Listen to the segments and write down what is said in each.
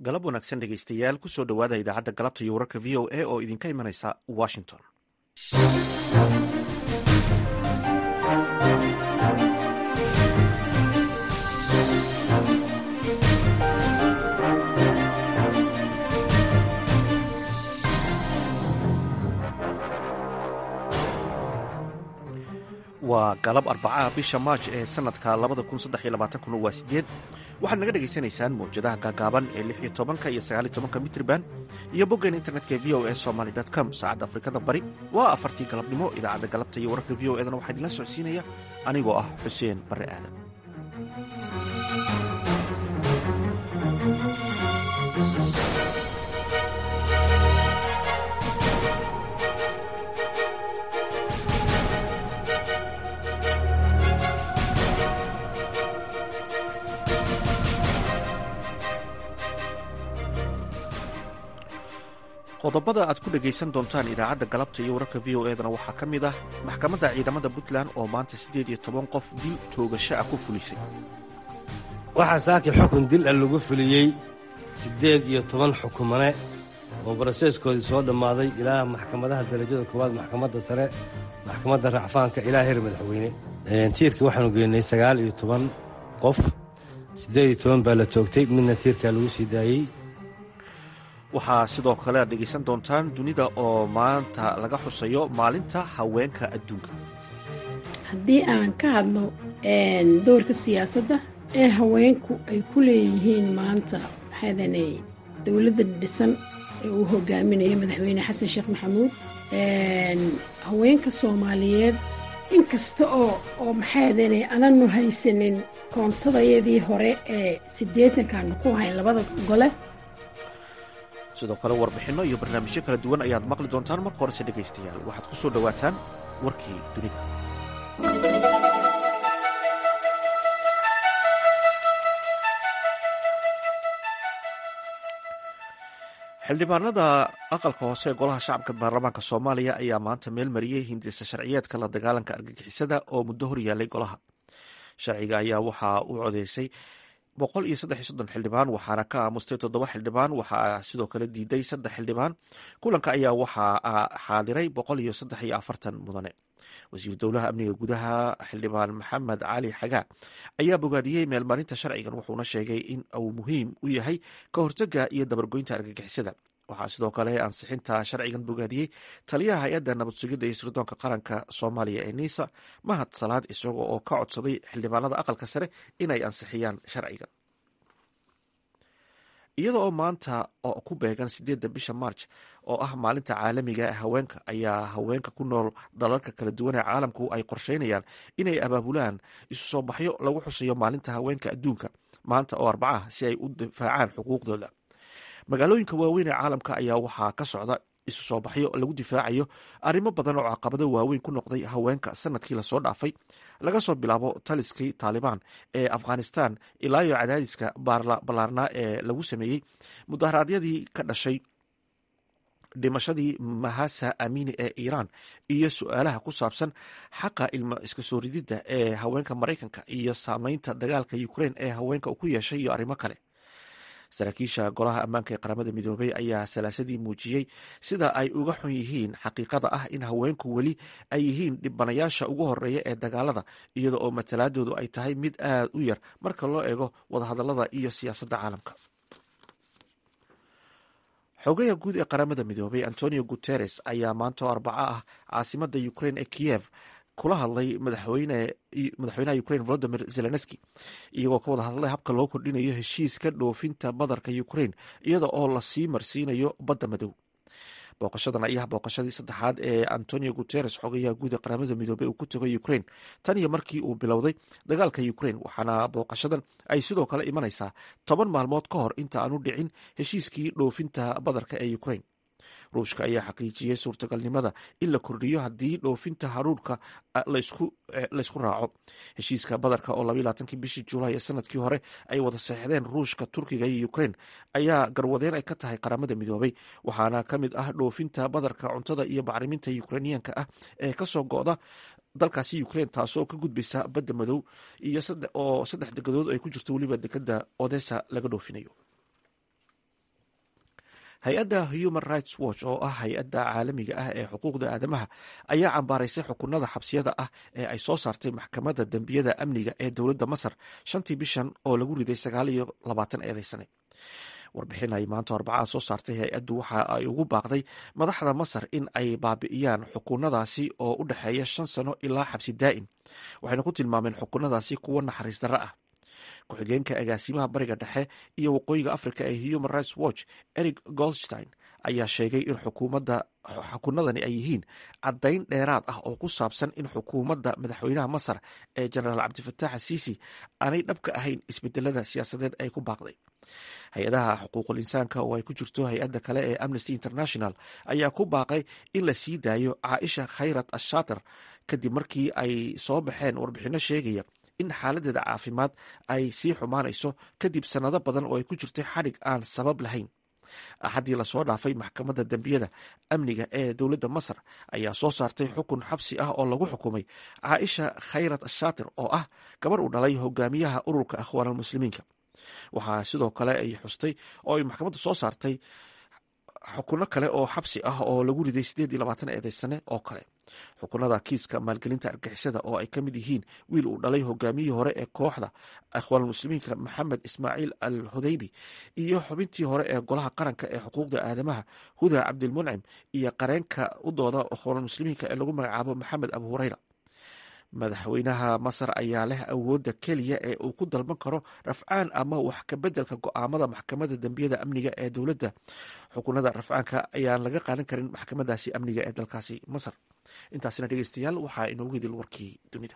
galab wanaagsan dhegaystayaal kusoo dhowaada idaacadda galabta iyo wararka v o a oo idinka imanaysa washington waa galab arbacaha bisha maaj ee sanadka kuna waa sideed waxaad naga dhegaysanaysaan mawjadaha gaagaaban ee lix iyo tobanka iyo sagaal iyo tobanka mitriban iyo boggeen internetka v o e somaly com saacadda afrikada bari waa afartii galabnimo idaacadda galabta iyo wararka v o edana waxaa idinla socodsiinaya anigoo ah xuseen barre aadan qodobada aad ku dhegaysan doontaan idaacadda galabta iyo wararka v o edana waxaa ka mid ah maxkamadda ciidamada puntland oo maanta siddeed iyo toban qof dil toogasho ah ku fulisay waxaa saaki xukun dil ah lagu fuliyey siddeed iyo toban xukumane oo baraseeskoodii soo dhammaaday ilaa maxkamadaha darajada koowaad maxkamadda sare maxkamadda racfaanka ilaa heer madaxweyne tiirka waxaanu geynay sagaal iyo toban qof siddeed iyo toban baa la toogtay midna tiirkaa lagu sii daayey waxaa sidoo kale aad dhegaysan doontaan dunida oo maanta laga xusayo maalinta haweenka adduunka haddii aan ka hadlo doorka siyaasadda ee haweenku ay ku leeyihiin maanta maxaadane dowladda dhisan ee uu hogaaminayo madaxweyne xasan sheekh maxamuud haweenka soomaaliyeed inkasta oo oo maxaadane ananu haysanin koontadayadii hore ee siddeetankaanu ku hayn labada gole sidoo kale warbixinno iyo barnaamijyo kala duwan ayaad maqli doontaan marka horese dhegaystayaal waxaad ku soo dhowaataan warkii dunida xildhibaanada aqalka hoose ee golaha shacabka baarlamaanka soomaaliya ayaa maanta meel mariyey hindisa sharciyeedka la dagaalanka argagixisada oo muddo hor yaallay golaha sharciga ayaa waxaa u codeysay boqol iyo saddex iyo soddon xildhibaan waxaana ka aamustay toddoba xildhibaan waxaa sidoo kale diiday saddex xildhibaan kulanka ayaa waxaa xaadiray boqol iyo saddex iyo afartan mudane wasiir dowlaha amniga gudaha xildhibaan maxamed cali xagaa ayaa bogaadiyey meelmarinta sharcigan wuxuuna sheegay in uu muhiim u yahay ka hortaga iyo dabargoynta argagixisada waxaa sidoo kale ansixinta sharcigan bogaadiyey taliyaha hay-adda nabad sugidda iyo sirdoonka qaranka soomaaliya ee niisa mahad salaad isaga oo ka codsaday xildhibaanada aqalka sare inay ansixiyaan sharcigan iyada oo maanta oo ku beegan sideedda bisha marj oo ah maalinta caalamiga ee haweenka ayaa haweenka ku nool dalalka kala duwan ee caalamku ay qorsheynayaan inay abaabulaan isu soo baxyo lagu xusayo maalinta haweenka adduunka maanta oo arbacaha si ay u difaacaan xuquuqdooda magaalooyinka waaweyn ee caalamka ayaa waxaa ka socda isu soo baxyo lagu difaacayo arrimo badan oo caqabado waaweyn ku noqday haweenka sanadkii lasoo dhaafay laga soo bilaabo taliskii taalibaan ee afghanistan ilaa iyo cadaadiska ballaarnaa ee lagu sameeyey mudaharaadyadii ka dhashay dhimashadii mahasa amini ee iiraan iyo su-aalaha ku saabsan xaqa ilmo iska soo rididda ee haweenka maraykanka iyo saameynta dagaalka ukrein ee haweenka ku yeeshay iyo arrimo kale saraakiisha golaha ammaanka ee qaramada midoobay ayaa salaasadii muujiyey sida ay uga xun yihiin xaqiiqada ah in haweenku weli ay yihiin dhibanayaasha ugu horeeya ee dagaalada iyada oo matalaadoodu ay tahay mid aad u yar marka loo eego wadahadalada iyo siyaasadda caalamka xogaha guud ee qaramada midoobay antonio guteres ayaa maanta oo arbaco ah caasimada ukrain ee kiyev kula hadlay madaxweynaha ukrain volodimir zelenski iyagoo ka wada hadlay habka loo kordhinayo heshiiska dhoofinta badarka ukrain iyada oo lasii marsiinayo badda madow booqashadan ayaa booqashadii saddexaad ee antonio guteres xogayaha guud ee qaramada midoobey uu ku tago ukrain tan iyo markii uu bilowday dagaalka ukrain waxaana booqashadan ay sidoo kale imanaysaa toban maalmood ka hor inta aanu dhicin heshiiskii dhoofinta badarka ee ukrain ruushka ayaa xaqiijiyey suurtagalnimada in la kordhiyo haddii dhoofinta haruurka laysku raaco heshiiska badarka oo labaylaaatankii bishii julaay ee sanadkii hore ay wada seexdeen ruushka turkiga iyo ukrain ayaa garwadeen ay ka tahay qaramada midoobay waxaana ka mid ah dhoofinta badarka cuntada iyo bacriminta ukrainiyaanka ah ee kasoo go'da dalkaasi ukrain taasoo ka gudbaysa badda madow iyo oo saddex degadood ay ku jirto weliba dekada odessa laga dhoofinayo hay-adda human rights watch oo ah hay-adda caalamiga ah ee xuquuqda aadamaha ayaa cambaaraysay xukunada xabsiyada ah ee ay soo saartay maxkamadda dembiyada amniga ee dowladda masar shantii bishan oo lagu riday sagaal iyo labaatan eedeysane warbixin ay maanta arbacaa soo saartay hay-addu waxa ay ugu baaqday madaxda masar in ay baabi'iyaan xukunadaasi oo u dhexeeya shan sano ilaa xabsi daa'im waxayna ku tilmaameen xukunadaasi kuwo naxariis darro ah ku-xigeenka agaasimaha bariga dhexe iyo waqooyiga africa ee human rights watch eric goldstein ayaa sheegay in xukunadani ay yihiin caddayn dheeraad ah oo ku saabsan in xukuumadda madaxweynaha masar ee jenaraal cabdifatax asiisi aanay dhabka ahayn isbedelada siyaasadeed ay ku baaqday hay-adaha xuquuqul insaanka oo ay ku jirto hay-adda kale ee amnesty international ayaa ku baaqay in la sii daayo caaisha khayrat ashaater kadib markii ay soo baxeen warbixinno sheegaya in xaaladeeda caafimaad ay sii xumaanayso kadib sannado badan oo ay ku jirtay xadhig aan sabab lahayn axaddii lasoo dhaafay maxkamadda dembiyada amniga ee dowladda masar ayaa soo saartay xukun xabsi ah oo lagu xukumay caaisha khayrat ashaatir oo ah gabar uu dhalay hogaamiyaha ururka akhwaanalmuslimiinka waxaa sidoo kale ay xustay oo ay maxkamaddu soo saartay xukuno kale oo xabsi ah oo lagu riday sideed iyo labaatan eedeysane oo kale xukunada kiiska maalgelinta argixisada oo ay ka mid yihiin wiil uu dhalay hogaamiyihii hore ee kooxda akhwaanulmuslimiinka maxamed ismaaciil al hudaybi iyo xubintii hore ee golaha qaranka ee xuquuqda aadamaha huda cabdilmuncim iyo qareenka u dooda akhwaanulmuslimiinka ee lagu magacaabo maxamed abu hureyra madaxweynaha masar ayaa leh awoodda keliya ee uu ku dalban karo rafcaan ama wax kabeddelka go-aamada maxkamadda dembiyada amniga ee dowladda xukunada rafcaanka ayaan laga qaadan karin maxkamadaasi amniga ee dalkaasi masar intaasina dhegeystayaal waxaa inoogu hidil warkii dunida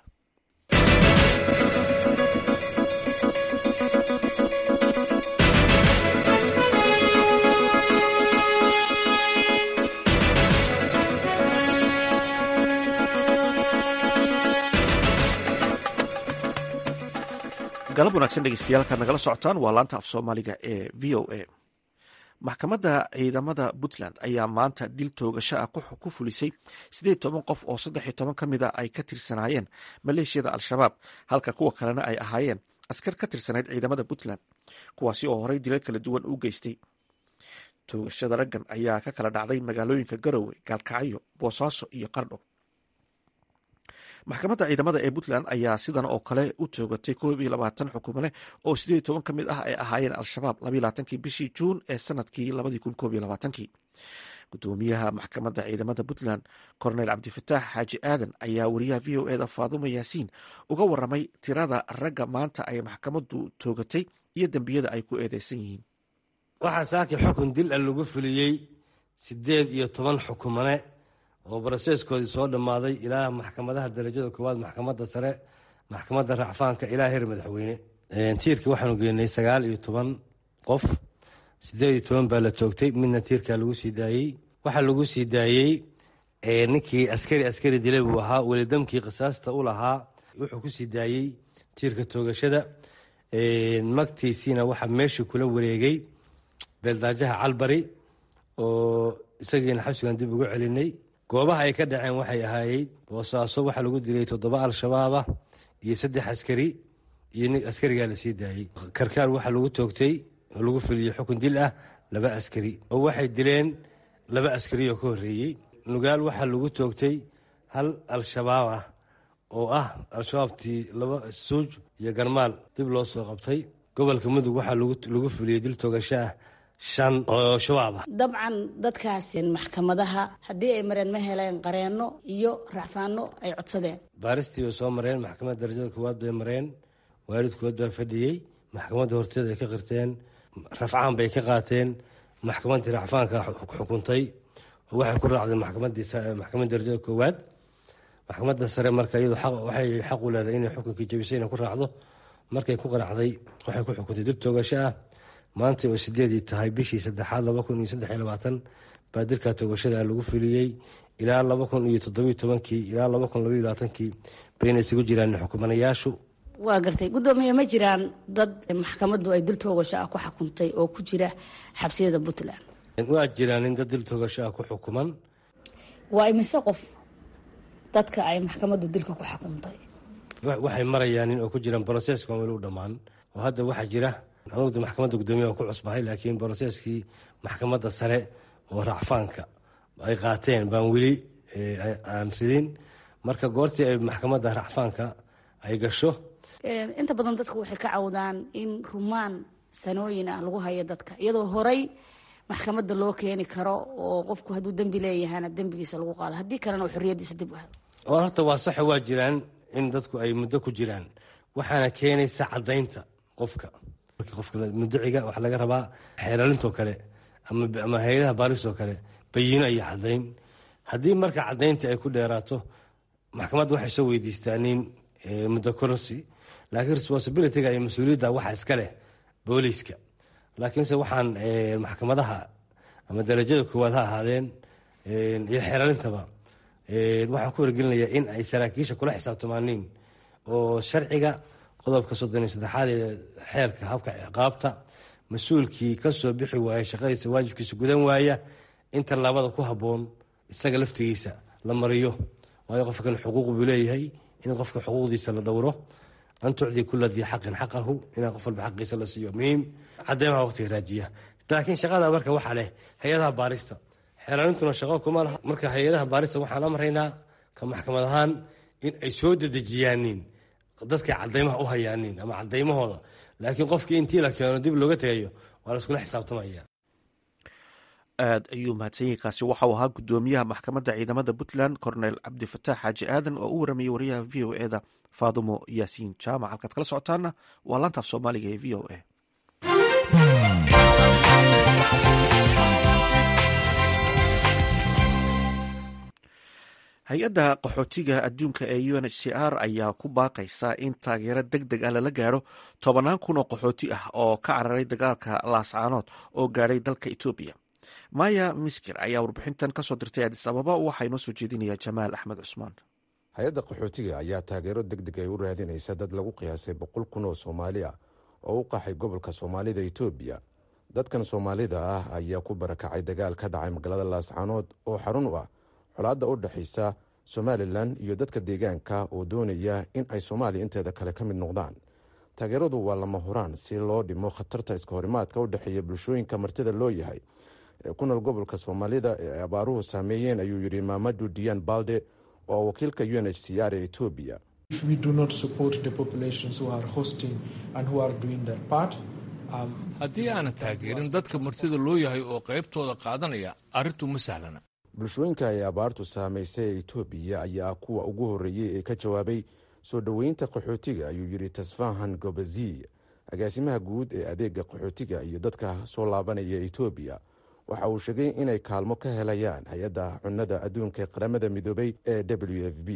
galab wanaagsan dhegeystayaal kaad nagala socotaan waa laanta af soomaaliga ee v o a maxkamadda ciidamada puntland ayaa maanta dil toogasho ah ku fulisay siddeed toban qof oo saddex iyo toban ka mid a ay ka tirsanaayeen maleeshiyada al-shabaab halka kuwa kalena ay ahaayeen askar ka tirsanayd ciidamada puntland kuwaasi oo horey dilal kala duwan u geystay toogashada raggan ayaa ka kala dhacday magaalooyinka garowe gaalkacyo boosaaso iyo qardho maxkamadda ciidamada ee puntland ayaa sidan oo kale u toogatay koob iyo labaatan xukumane oo sideed toban ka mid ah ay ahaayeen al-shabaab labaylaaatankii bishii juun ee sanadkii labadii kun koob iyo labaatankii gudoomiyaha maxkamadda ciidamada puntland korneyl cabdifataax xaaji aadan ayaa wariyaha v o eda faadumo yaasiin uga waramay tirada ragga maanta ay maxkamaddu toogatay iyo dembiyada ay ku eedeysan yihiin waxaa saaki xukun dil a lagu fuliyey siddeed iyo toban xukumane oo baraseeskoodii soo dhammaaday ilaa maxkamadaha darajada koowaad maxkamadda sare maxkamadda racfaanka ilaa heer madaxweyne tiirkii waxaanu geenay sagaal iyo toban qof siddeed iyo toban baa la toogtay midna tiirkaa lagu sii daayey waxaa lagu sii daayey ninkii askari askari dilay buu ahaa welidamkii qisaasta u lahaa wuxuu ku sii daayey tiirka toogashada magtiisiina waxaa meeshii kula wareegay beeldaajaha calbari oo isagiina xabsigan dib ugu celinay goobaha ay ka dhaceen waxay ahaayey boosaaso waxaa lagu dilay toddoba al-shabaabah iyo saddex askari iyo nin askarigaa lasii daayey karkaar waxaa lagu toogtay oo lagu fuliyey xukun dil ah laba askari oo waxay dileen laba askari oo ka horreeyey nugaal waxaa lagu toogtay hal al-shabaab ah oo ah al-shabaabtii laba suuj iyo garmaal dib loo soo qabtay gobolka mudug waxaa lagu fuliyey dil toogasho ah shan oo shabaab ah dabcan dadkaas maxkamadaha haddii ay mareen ma heleen qareenno iyo racfaano ay codsadeen baaristii bay soo mareen maxkamadda darajada koowaad bay mareen waalidkood baa fadhiyey maxkamadda horteeda ay ka qirteen rafcaan bay ka qaateen maxkamaddii racfaanka xukuntay oo waxay ku raacdeen maxkamadda darajada koowaad maxkamadda sare marka iyadu waxay xaq u leedahay inay xukunkii jabisay inay ku raacdo markay ku qanacday waxay ku xukuntay dib toogasho ah maanta oo sideedii tahay bishii saddexaad laba kun iyo saddex iyo labaatan baa dilka toogashada lagu fuliyey ilaa laba kun iyo toddobiyo tobankii ilaa laba kun labaiyo labaatankii bayna isugu jiraan xukumanayaashu waa gartay guddoomiye ma jiraan dad maxkamaddu ay dil toogasho ah ku xukuntay oo ku jira xabsiyada puntland waa jiraan in dad dil toogasho ah ku xukuman waa imise qof dadka ay maxkamaddu dilka ku xukuntay waxay marayaan in oo ku jiraan broseska weli u dhammaan oo hadda waxaa jira anugu maxkamadda guddoomiyaha ku cusbahay laakiin broseskii maxkamadda sare oo racfaanka ay qaateen baan weli aan ridin marka goortii ay maxkamadda racfaanka ay gasho inta badan dadku waxay ka cawdaan in rumaan sanooyin ah lagu hayo dadka iyadoo horay maxkamadda loo keeni karo oo qofku hadduu dembi leeyahana dembigiisa lagu qaado haddii kalena uu xorriyaddiisa dib u helo oo horta waa saxa waa jiraan in dadku ay muddo ku jiraan waxaana keenaysa caddaynta qofka markii qofka muddaciga waxaa laga rabaa xeeralintoo kale ama hay-adaha baaristoo kale bayiino iyo caddayn haddii marka caddaynta ay ku dheeraato maxkamadda waxay soo weydiistaa nin muddo korosi laakiin responsibilityga iyo mas-uuliyadda waxa iska leh booliiska laakiinse waxaan maxkamadaha ama darajada koowaad ha ahaadeen iyo xeeralintaba waxaan ku wargelinayaa in ay saraakiisha kula xisaabtamaaniin oo sharciga qodobka soddon iyo saddexaad ee xeerka habka ciqaabta mas-uulkii ka soo bixi waaya shaqadiisa waajibkiisa gudan waaya inta labada ku habboon isaga laftigiisa la mariyo waayo qofkan xuquuq buu leeyahay in qofka xuquuqdiisa la dhowro an tucdi kula dii xaqin xaqahu inaa qof walba xaqiisa la siiyo muhiim cadeymaha waqtiga raajiya laakiin shaqada marka waxaa leh hay-adaha baarista xeeraalintuna shaqo kuma laha marka hay-adaha baarista waxaan amraynaa ka maxkamad ahaan in ay soo dedejiyaanin dadkay cadeymaha u hayaanin ama cadeymahooda laakiin qofkii intii la keeno dib looga tegayo waa la iskula xisaabtamaya aad ayuu mahadsanyahi kaasi waxauu ahaa guddoomiyaha maxkamadda ciidamada puntland cornel cabdifataax xaaji aadan oo u waramayay wariyaha v o e da faadumo yaasiin jaamac halkaad kala socotaana waa laantaaf soomaaliga ee v o a hay-adda qaxootiga adduunka ee u n h c r ayaa ku baaqaysa in taageero deg deg ah lala gaadho tobanaan kun oo qaxooti ah oo ka cararay dagaalka laascaanood oo gaadhay dalka etoobiya maya miskir ayaa warbixintan kasoo dirtay adis ababa waxaa inoo soo jeedinaya jamaal axmed cusmaan hay-adda qaxootiga ayaa taageero deg deg ay u raadinaysa dad lagu qiyaasay boqol kun oo soomaali ah oo u qaxay gobolka soomaalida etoobiya dadkan soomaalida ah ayaa ku barakacay dagaal ka dhacay magaalada laascaanood oo xarun u ah colaadda u dhexaysa somalilan iyo dadka deegaanka oo doonaya in ay soomaaliya inteeda kale ka mid noqdaan taageeradu waa lama huraan si loo dhimo khatarta iska horimaadka u dhexeeya bulshooyinka martida loo yahay ee ku nool gobolka soomaalida ee ay abaaruhu saameeyeen ayuu yidhi maamadu diyan balde oo wakiilka u n h c r ee etoobiya haddii aanan taageerin dadka martida loo yahay oo qaybtooda qaadanaya arrintu ma sahlana bulshooyinka ay abaartu saamaysay ee etoobiya ayaa kuwa ugu horreeyey ee ka jawaabay soo dhoweynta qaxootiga ayuu yidhi tasfahan gobaziy agaasimaha guud ee adeega qaxootiga iyo dadka soo laabanaya etoobiya waxa uu sheegay inay kaalmo ka helayaan hay-adda cunnada adduunka ee qaramada midoobay ee w f b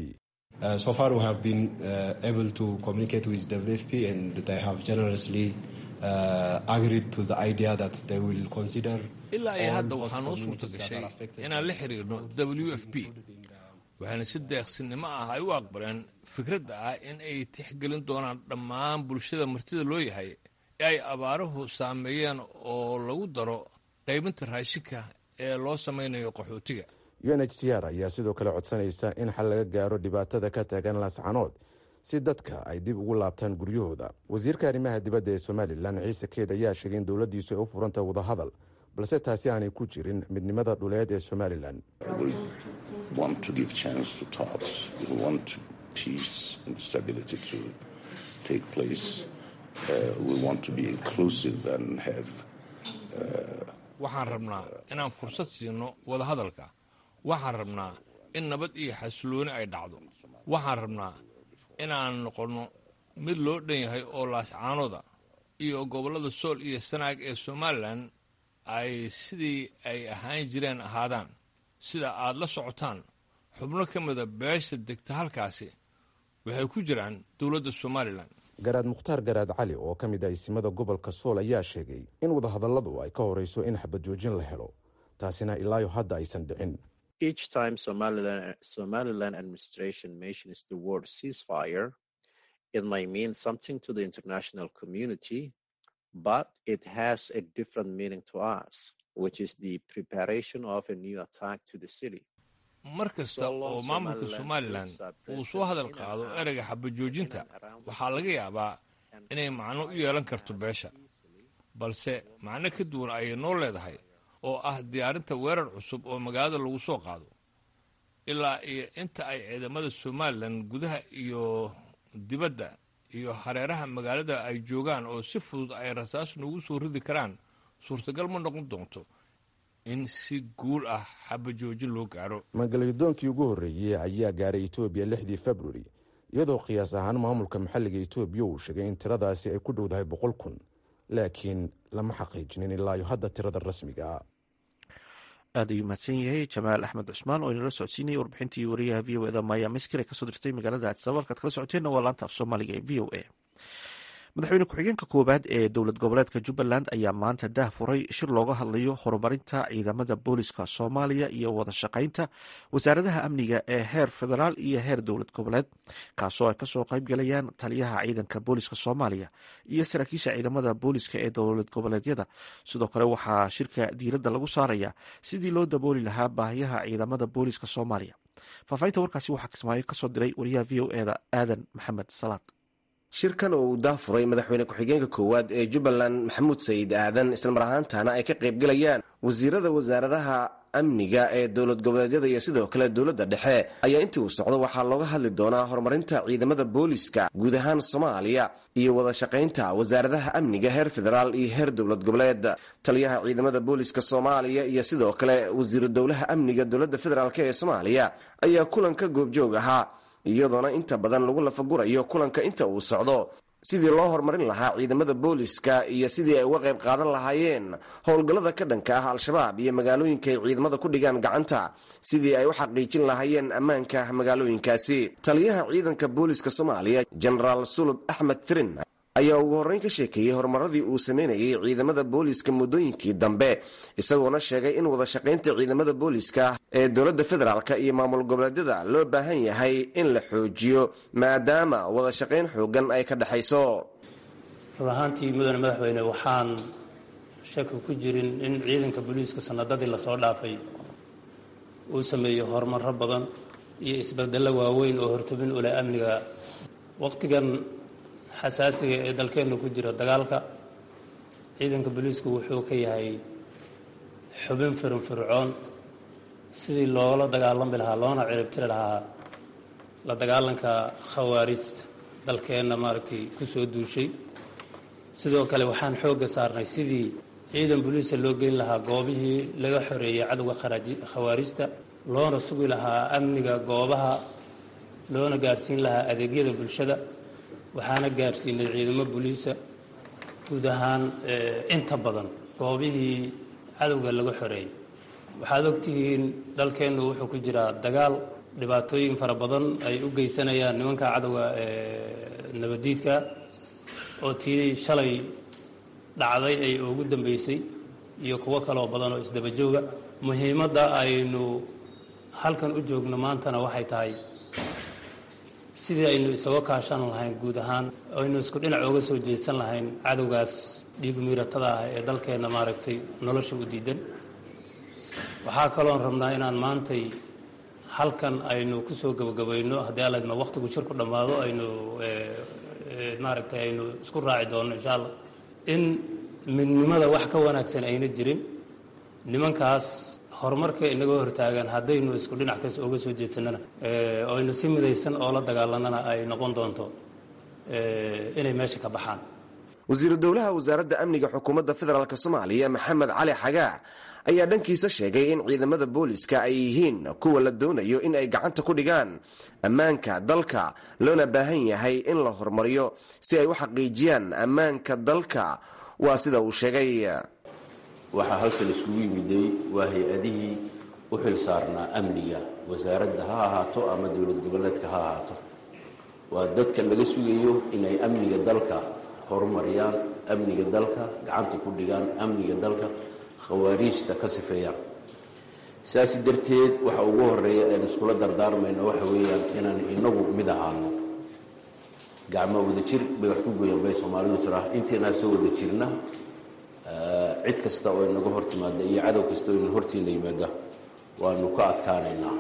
ilaa iyo hadda waxaa noo suurta gashay inaan la xiriirno w f b waxaana si deeqsinimo ah ay u aqbaleen fikradda ah in ay tixgelin doonaan dhammaan bulshada martida loo yahay ee ay abaaruhu saameeyeen oo lagu daro qaybinta raashinka ee loo samaynayo qaxootiga u n h c r ayaa sidoo kale codsanaysa in xal laga gaaro dhibaatada ka taagan laascanood si dadka ay dib ugu laabtaan guryahooda wasiirka arrimaha dibadda ee somalilan ciise keed ayaa sheegay in dowladdiisu ay u furantay wadahadal balse taasi aanay ku jirin midnimada dhuleed ee somalilan waxaan rabnaa inaan fursad siino wadahadalka waxaan rabnaa in nabad iyo xasilooni ay dhacdo waxaan rabnaa inaan noqonno mid loo dhan yahay oo laascaanooda iyo gobollada sool iyo sanaag ee somalilan ay sidii ay ahaan jireen ahaadaan sida aad la socotaan xubno ka mida beesha degta halkaasi waxay ku jiraan dowladda somalilan garaad mukhtaar garaad cali oo ka mid ah isimada gobolka sool ayaa sheegay in wadahadalladu ay ka horeyso in xabad joojin la helo taasina ilaayo hadda aysan dhicin but it has a different meaning to us, which is the preparation of a new attack to the city. mar kasta oo maamulka somalilan uu soo hadal qaado ereyga xabajoojinta waxaa laga yaabaa inay macno u yeelan karto beesha balse macno ka duwan ayay noo leedahay oo ah diyaarinta weerar cusub oo magaalada lagu soo qaado ilaa iyo inta ay ciidamada somalilan gudaha iyo dibadda iyo hareeraha magaalada ay joogaan oo si fudud ay rasaas noogu soo ridi karaan suurtagal ma noqon doonto in si guul ah xabajoojin loo gaaro magalyadoonkii ugu horreeyey ayaa gaaray etoobiya lixdii februari iyadoo qiyaas ahaan maamulka maxalliga etoobiya uu sheegay in tiradaasi ay ku dhowdahay boqol kun laakiin lama xaqiijinin ilaayo hadda tirada rasmiga ah aad ayuu mahadsan yahay jamaal axmed cusmaan oo inala socodsiinayay warbixintii wariyaha v o eda maya miskir ee kasoo dirtay magaalada adsabab halkaad kala socoteenna waa laanta af soomaaliga ee v o a madaxweyne ku-xigeenka koowaad ee dowlad goboleedka jubbaland ayaa maanta daah furay shir looga hadlayo horumarinta ciidamada booliska soomaaliya iyo wada shaqaynta wasaaradaha amniga ee heer federaal iyo heer dowlad goboleed kaasoo ay kasoo qayb galayaan taliyaha ciidanka booliska soomaaliya iyo saraakiisha ciidamada booliska ee dowlad goboleedyada sidoo kale waxaa shirka diiradda lagu saaraya sidii loo dabooli lahaa baahiyaha ciidamada booliska soomaaliya faahfaahinta warkaasi waxaa kismaayo kasoo diray wariyaha v o eda aadan maxamed salaad shirkan oo uu daafuray madaxweyne ku-xigeenka koowaad ee jubbaland maxamuud sayid aadan islamar ahaantana ay ka qaybgalayaan wasiirada wasaaradaha amniga ee dowlad goboleedyada iyo sidoo kale dowladda dhexe ayaa intii uu socdo waxaa looga hadli doonaa horumarinta ciidamada booliska guud ahaan soomaaliya iyo wada shaqaynta wasaaradaha amniga heer federaal iyo heer dowlad goboleed taliyaha ciidamada booliska soomaaliya iyo sidoo kale wasiiru dowlaha amniga dowladda federaalk ee soomaaliya ayaa kulanka goobjoog ahaa iyadoona inta badan lagu lafagurayo kulanka inta uu socdo sidii loo horumarin lahaa ciidamada booliska iyo sidii ay uga qayb qaadan lahaayeen howlgallada ka dhanka ah al-shabaab iyo magaalooyinka ay ciidamada ku dhigaan gacanta sidii ay u xaqiijin lahaayeen ammaanka magaalooyinkaasi taliyaha ciidanka booliska soomaaliya jenaraal sulub axmed firin ayaa ugu horreyn ka sheekeeyey horumaradii uu sameynayay ciidamada booliska muddooyinkii dambe isagoona sheegay in wada shaqaynta ciidamada booliska ee dowladda federaalk iyo maamul goboleedyada loo baahan yahay in la xoojiyo maadaama wada shaqayn xoogan ay ka dhexayso run ahaantii mudane madaxweyne waxaan shaki ku jirin in ciidanka booliiska sanadadii lasoo dhaafay uu sameeyo horumaro badan iyo isbedello waaweyn oo hortobin u leh amniga waqtigan xasaasiga ee dalkeenna ku jira dagaalka ciidanka booliisku wuxuu ka yahay xubin firunfircoon sidii loola dagaalami lahaa loona ciribtiri lahaa la dagaalanka khawaarijta dalkeenna maaragtay ku soo duushay sidoo kale waxaan xoogga saarnay sidii ciidan booliisa loo geyn lahaa goobihii laga xoreeyey cadowga khawaarijta loona sugi lahaa amniga goobaha loona gaadhsiin lahaa adeegyada bulshada waxaana gaadhsiinay ciidamo booliisa guud ahaan inta badan goobihii cadowga laga xoreeyey waxaad ogtihiin dalkeennu wuxuu ku jiraa dagaal dhibaatooyin fara badan ay u geysanayaan nimanka cadowga nabadiidka oo tii shalay dhacday ay ugu dambeysay iyo kuwo kaloo badan oo isdabajooga muhiimadda aynu halkan u joogno maantana waxay tahay sidii aynu isaga kaashan lahayn guud ahaan aynu isku dhinac oga soo jeedsan lahayn cadowgaas dhiigumiiratada ah ee dalkeenna maaragtay nolosha u diidan waxaa kaloon rabnaa inaan maantay halkan aynu ku soo gebagabayno haddii aladma waqtigu shirku dhammaado aynu maaragtay aynu isku raaci doonno insha allah in midnimada wax ka wanaagsan ayna jirin nimankaas horumarka inaga hortaagan haddaynu isku dhinac kas oga soo jeedsanana oo aynu si midaysan oo la dagaalanana ay noqon doonto inay meesha ka baxaan wasiiru dowlaha wasaaradda amniga xukuumadda federaalk soomaaliya maxamed cali xagaa ayaa dhankiisa sheegay in ciidamada booliska ay yihiin kuwa la doonayo in ay gacanta ku dhigaan ammaanka dalka loona baahan yahay in la horumariyo si ay u xaqiijiyaan ammaanka dalka waa sida uu sheegay waxaa halkan iskugu yimiday waa hay-adihii u xil saarnaa amniga wasaaradda ha ahaato ama dowlad goboleedka ha ahaato waa dadka laga sugayo inay amniga dalka horumariyaan amniga dalka gacanta ku dhigaan amniga dalka khawaariijta ka sifeeyaan saas darteed waxa ugu horeeya aan iskula dardaarmayno waxa weeyaan inaan inagu mid ahaano gacmo wada jir bay wax ku goyaan bay soomaalidu tiraa intaynaa soo wada jirna cid kasta oo inaga hor timaada iyo cadow kasta oo ina hortiina yimaada waanu ka adkaanaynaa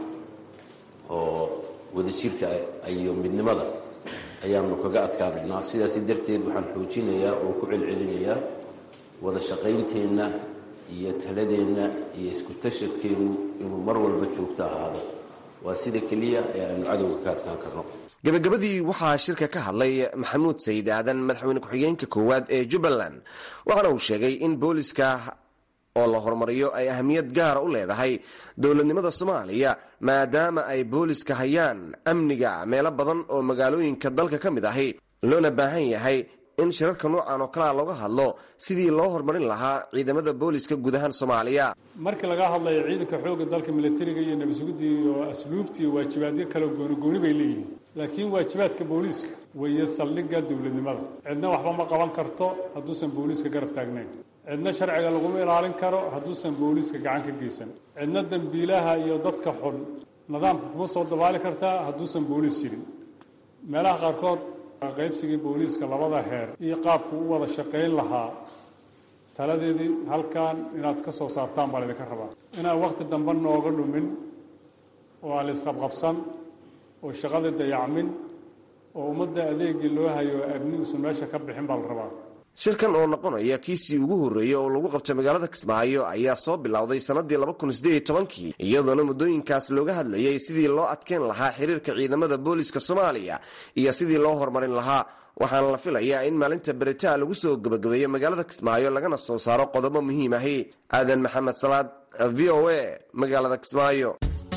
oo wadajirka iyo midnimada ayaanu kaga adkaanaynaa sidaas darteed waxaan xoojinayaa oo ku celcelinayaa wada shaqaynteenna iyo taladeenna iyo isku tashadkeennu inuu mar walba joogto ahaado waa sida keliya ee aanu cadowga ka adkaan karno gabagabadii waxaa shirka ka hadlay maxamuud sayid aadan madaxweyne ku-xigeenka koowaad ee jubbaland waxaana uu sheegay in booliska oo la horumariyo ay ahamiyad gaara u leedahay dowladnimada soomaaliya maadaama ay booliska hayaan amniga meelo badan oo magaalooyinka dalka ka mid ahi loona baahan yahay in shirarka noocan oo kalea looga hadlo sidii loo horumarin lahaa ciidamada booliska guud ahaan soomaaliya markii laga hadlayo ciidanka xoogga dalka milatariga iyo nabadsuguddii iyo asluubtii waajibaadyo kale goonigooni bay leeyihiin laakiin waajibaadka booliiska weeye saldhigga dowladnimada cidna waxba ma qaban karto hadduusan booliiska garab taagnayn cidna sharciga laguma ilaalin karo hadduusan booliiska gacan ka geysan cidna dembiilaha iyo dadka xun nidaamka kuma soo dabaali kartaa hadduusan booliis jirin meelaha qaarkood qaybsigii booliiska labada heer iyo qaabku u wada shaqayn lahaa taladeedii halkan inaad ka soo saartaan baa laydinka rabaa inaan wakhti dambe nooga dhumin oo aan la isqabqabsan oo shaqada dayacmin oo ummadda adeegii loo hayo abniguusan meesha ka bixin baa la rabaa shirkan oo noqonaya kiisii ugu horreeyey oo lagu qabtay magaalada kismaayo ayaa soo bilowday sannadii labakunsieedtobankii iyadoona muddooyinkaas looga hadlayay sidii loo adkeyn lahaa xiriirka ciidamada booliska soomaaliya iyo sidii loo horumarin lahaa waxaana la filayaa in maalinta beritaa lagu soo gebagabeeyo magaalada kismaayo lagana soo saaro qodobo muhiim ahi aadan maxamed salaad v o a magaalada kismaayo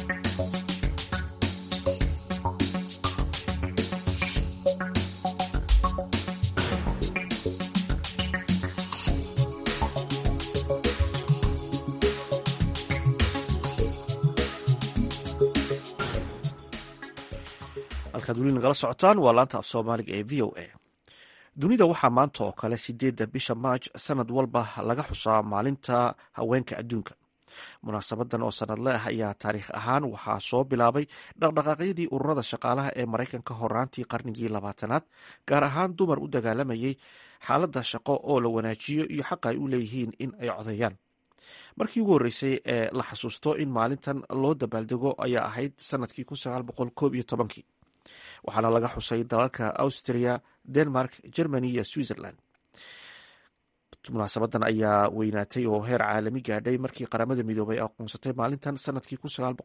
halkaad weli nagala socotaan waa laanta af soomaaliga ee v o a dunida waxaa maanta oo kale sideedda bisha maaj sanad walba laga xusaa maalinta haweenka adduunka munaasabadan oo sanadle ah ayaa taariikh ahaan waxaa soo bilaabay dhaqdhaqaaqyadii ururada shaqaalaha ee maraykanka horaantii qarnigii labaatanaad gaar ahaan dumar u dagaalamayay xaaladda shaqo oo la wanaajiyo iyo xaqa ay u leeyihiin in ay codeeyaan markii ugu horreysay ee la xasuusto in maalintan loo dabaaldego ayaa ahayd sanadkii kii waxaana laga xusay dalalka austria denmark germany iyo switzerland munaasabadan ayaa weynaatay oo heer caalami gaadhay markii qaramada midoobay aqoonsatay maalintan sanadkii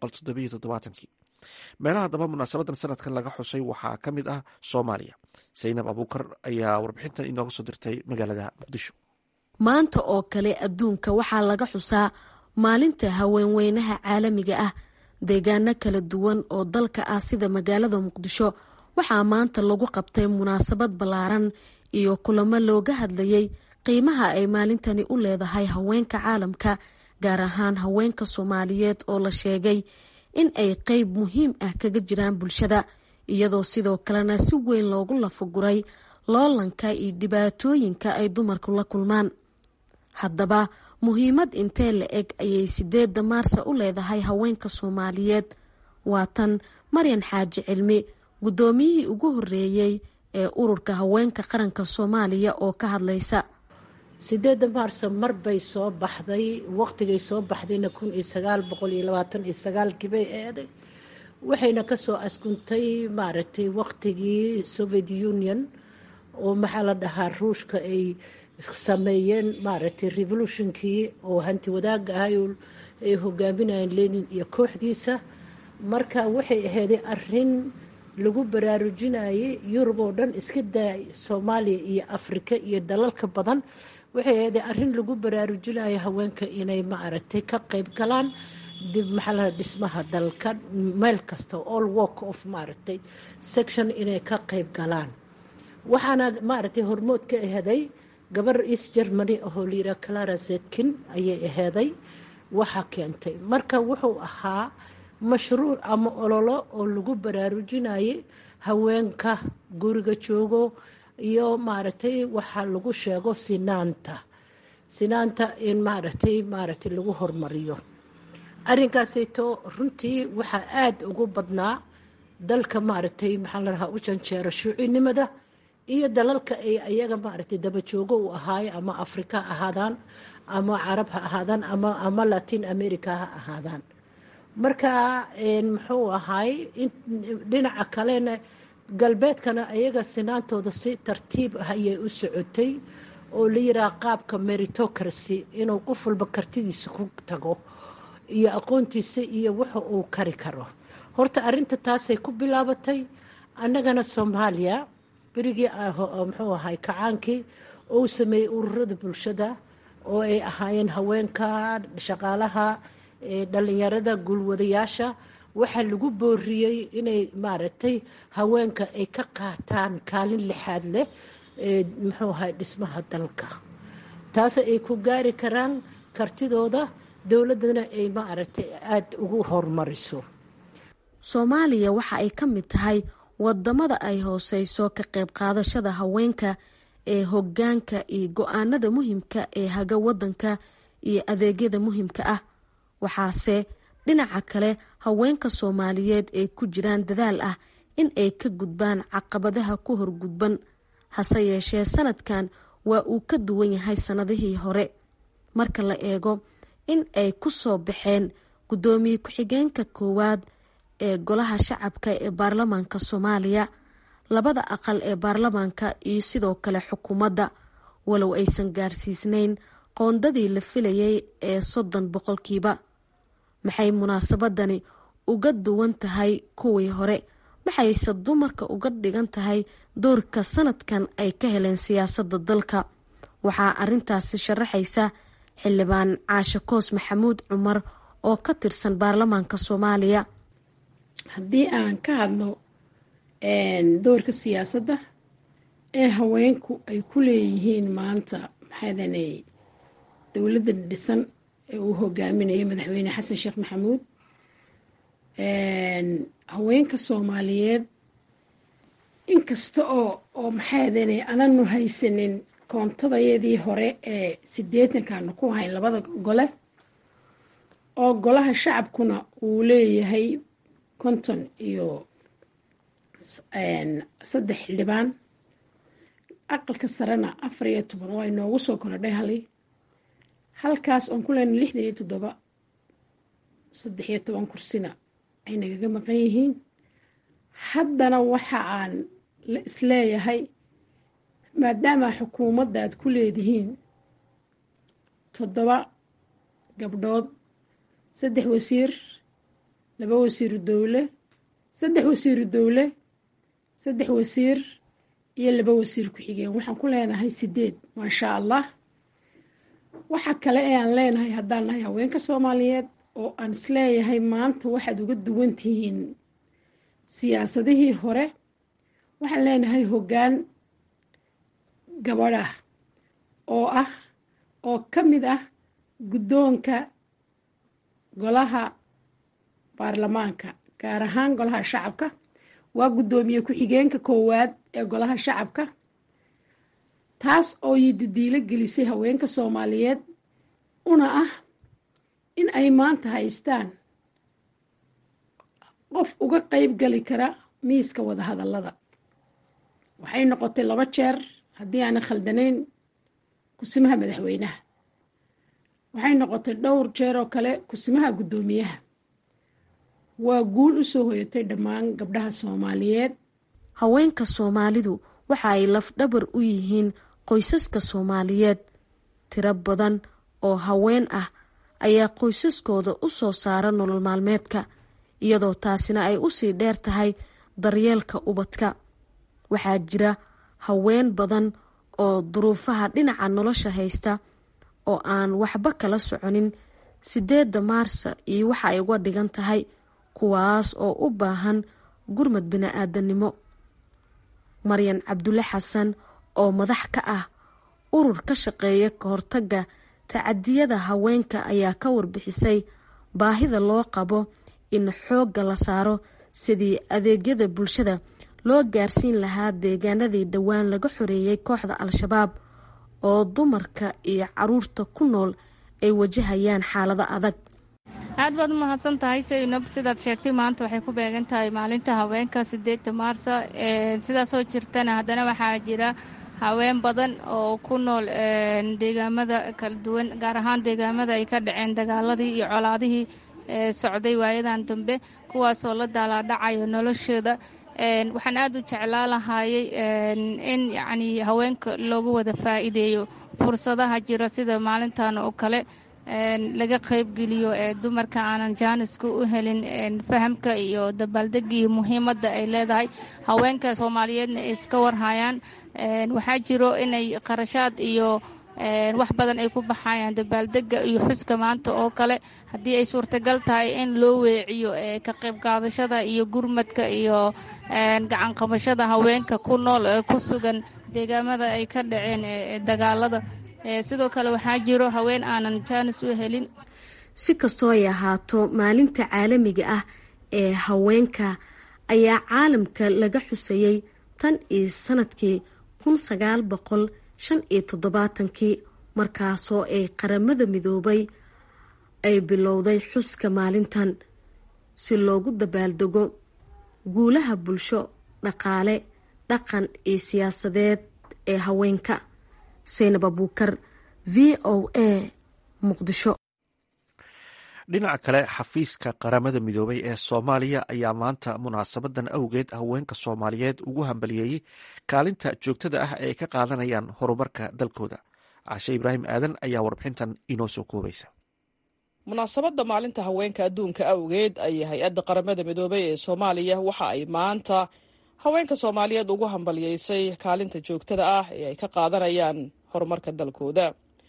meelaha daba munaasabadan sanadkan laga xusay waxaa ka mid ah soomaaliya saynab abuukar ayaa warbixintan inooga soo dirtay magaalada muqdisho maanta oo kale adduunka waxaa laga xusaa maalinta haweenweynaha caalamiga ah deegaano kala duwan oo dalka ah sida magaalada muqdisho waxaa maanta lagu qabtay munaasabad ballaaran iyo kulamo looga hadlayay qiimaha ay maalintani u leedahay haweenka caalamka gaar ahaan haweenka soomaaliyeed oo la sheegay in ay qeyb muhiim ah kaga jiraan bulshada iyadoo sidoo kalena si weyn loogu lafaguray loolanka iyo dhibaatooyinka ay dumarku la kulmaan haddaba muhiimad intee la eg ayay sideedda maarsa u leedahay haweenka soomaaliyeed waa tan maryan xaaji cilmi guddoomiyihii ugu horreeyey ee ururka haweenka qaranka soomaaliya oo ka hadlaysa sideedda maarso mar bay soo baxday waqtigay soo baxdayna kun iyo sagaal boqol iyo labaatan iyo sagaalkii bay eeday waxayna kasoo askuntay maaragtay waqtigii soviet union oo maxaa la dhahaa ruushka ay sameeyeen maaragtay revolutionkii oo hanti wadaaga ahay ay hogaaminayeen lenin iyo kooxdiisa marka waxay aheyday arin lagu baraarujinayay yurub oo dhan iska daa soomaaliya iyo afrika iyo dalalka badan waxay aheyday arin lagu baraarujinayo haweenka inay maaragtay ka qeyb galaan dib maxaa dhismaha dalka meel kasta all work of maaragtay section inay ka qeyb galaan waxaana maaragtay hormood ka aheday gabar east germany ahoo layira clara zetkin ayay aheeday waxa keentay marka wuxuu ahaa mashruuc ama ololo oo lagu baraarujinayay haweenka guriga joogo iyo maaragtay waxaa lagu sheego sinaanta sinaanta in maaragtay maaragtay lagu hormariyo arrinkaasayto runtii waxaa aada ugu badnaa dalka maaragtay maxaa la dhahaa u janjeera shuucinimada iyo dalalka ay ayaga maaragtay dabajoogo u ahaaye ama afrika ha ahaadaan ama carab ha ahaadaan ama ama latin america ha ahaadaan marka muxuu ahaay dhinaca kalena galbeedkana ayaga sinaantooda si tartiib ah ayay u socotay oo la yiraah qaabka meritocracy inuu qof walba kartidiisa ku tago iyo aqoontiisa iyo waxa uu kari karo horta arinta taasay ku bilaabatay annagana soomaaliya berigii muxuu ahay kacaankii ou sameeyey ururada bulshada oo ay ahaayeen haweenka shaqaalaha dhalinyarada guulwadayaasha waxaa lagu booriyey inay maaragtay haweenka ay ka qaataan kaalin lixaad leh muxuu ahay dhismaha dalka taas ay ku gaari karaan kartidooda dowladana ay maaragtay aada ugu horumariso soomaaliya waxa ay ka mid tahay wadamada ay hooseyso ka qayb qaadashada haweenka ee hogaanka iyo go-aanada muhiimka ee haga wadanka iyo adeegyada muhiimka ah waxaase dhinaca kale haweenka soomaaliyeed ay ku jiraan dadaal ah in ay ka gudbaan caqabadaha ku horgudban hase yeeshee sanadkan waa uu ka duwan yahay sannadihii hore marka la eego in ay ku soo baxeen guddoomiye ku-xigeenka koowaad ee golaha shacabka ee baarlamaanka soomaaliya labada aqal ee baarlamaanka iyo sidoo kale xukuumadda walow aysan gaarsiisnayn qoondadii la filayay ee soddon boqolkiiba maxay munaasabadani uga duwan tahay kuwii hore maxayse dumarka uga dhigan tahay doorka sanadkan ay ka heleen siyaasadda dalka waxaa arintaasi sharaxaysa xildhibaan caashe koos maxamuud cumar oo ka tirsan baarlamaanka soomaaliya haddii aan ka hadlo doorka siyaasadda ee haweenku ay ku leeyihiin maanta maxaadanay dowladda dhisan ee uu hogaaminayo madaxweyne xasan sheekh maxamuud haweenka soomaaliyeed inkasta oo oo maxaadanay ananu haysanin koontadayadii hore ee sideetankaanu ku hayn labada gole oo golaha shacabkuna uu leeyahay konton iyo saddex xildhibaan aqalka sarena afar iyo toban waa inoogu soo korodhay hali halkaas oon ku leenay lixdan iyo toddoba saddex iyo toban kursina ay nagaga maqan yihiin haddana waxa aan isleeyahay maadaama xukuumadda aad ku leedihiin toddoba gabdhood saddex wasiir laba wasiiru dowle saddex wasiiru dowle saddex wasiir iyo laba wasiir ku-xigeen waxaan ku leenahay sideed maashaa allah waxa kale ee aan leenahay haddaan nahay haweenka soomaaliyeed oo aan isleeyahay maanta waxaad uga duwan tihiin siyaasadihii hore waxaan leenahay hoggaan gabadh ah oo ah oo ka mid ah guddoonka golaha baarlamaanka gaar ahaan golaha shacabka waa guddoomiye ku-xigeenka koowaad ee golaha shacabka taas oo yididiilo gelisay haweenka soomaaliyeed una ah in ay maanta haystaan qof uga qeyb gali kara miiska wadahadallada waxay noqotay laba jeer haddii aanan khaldanayn kusimaha madaxweynaha waxay noqotay dhowr jeer oo kale kusimaha guddoomiyaha waa guul u soo hoyatay dhammaan gabdhaha soomaaliyeed haweenka soomaalidu waxa ay lafdhabar u yihiin qoysaska soomaaliyeed tiro badan oo haween ah ayaa qoysaskooda u soo saara nolol maalmeedka iyadoo taasina ay usii dheer tahay daryeelka ubadka waxaa jira haween badan oo duruufaha dhinaca nolosha haysta oo aan waxba kala soconin sideedda maarsa iyo waxa ay uga dhigan tahay kuwaas oo u baahan gurmad bini-aadanimo maryan cabdulle xasan oo madax ka ah urur ka shaqeeya ka hortagga tacadiyada haweenka ayaa ka warbixisay baahida loo qabo in xoogga la saaro sidii adeegyada bulshada loo gaarsiin lahaa deegaanadii dhowaan laga xoreeyey kooxda al-shabaab oo dumarka iyo caruurta ku nool ay wajahayaan xaalado adag aad baad u mahadsan tahay saynab sidaad sheegtay maanta waxay ku beegan tahay maalinta haweenka sideedda maarsa sidaasoo jirtana haddana waxaa jira haween badan oo ku nool deegaamada kala duwan gaar ahaan deegaamada ay ka dhaceen dagaaladii iyo colaadihii socday waayadan dambe kuwaasoo la daalaadhacayo noloshooda waxaan aad u jeclaa lahaayey in yacni haweenka loogu wada faa'iideeyo fursadaha jira sida maalintan oo kale laga qaybgeliyo ee dumarka aanan jaaniska u helin fahamka iyo dabaaldega iyo muhiimadda ay leedahay haweenka soomaaliyeedna ay iska warhayaan waxaa jiro inay qarashaad iyo wax badan ay ku baxayaan dabaaldega iyo xuska maanta oo kale haddii ay suurtagal tahay in loo weeciyo ka qayb qaadashada iyo gurmadka iyo gacan qabashada haweenka ku nool ee ku sugan deegaamada ay ka dhaceen dagaalada sidoo kale waxaa jiro haween aanan jaanis u helin si kastoo ay ahaato maalinta caalamiga ah ee haweenka ayaa caalamka laga xusayey tan iyo sanadkii kun sagaal boqol shan iyo toddobaatankii markaasoo ay qaramada midoobay ay bilowday xuska maalintan si loogu dabaaldego guulaha bulsho dhaqaale dhaqan iyo siyaasadeed ee haweenka saynab abuukar v o a muqdisho dhinaca kale xafiiska qaramada midoobay ee soomaaliya ayaa maanta munaasabadan awgeed haweenka soomaaliyeed ugu hambaliyeeyey kaalinta joogtada ah ee ay ka qaadanayaan horumarka dalkooda cashe ibraahim aadan ayaa warbixintan inoo soo koobaysa munaasabadda maalinta haweenka adduunka awgeed ayay hay-adda qaramada midoobay ee soomaaliya waxa ay maanta haweenka soomaaliyeed ugu hambaliyeysay kaalinta joogtada ah ee ay ka qaadanayaan horumarka dalkooda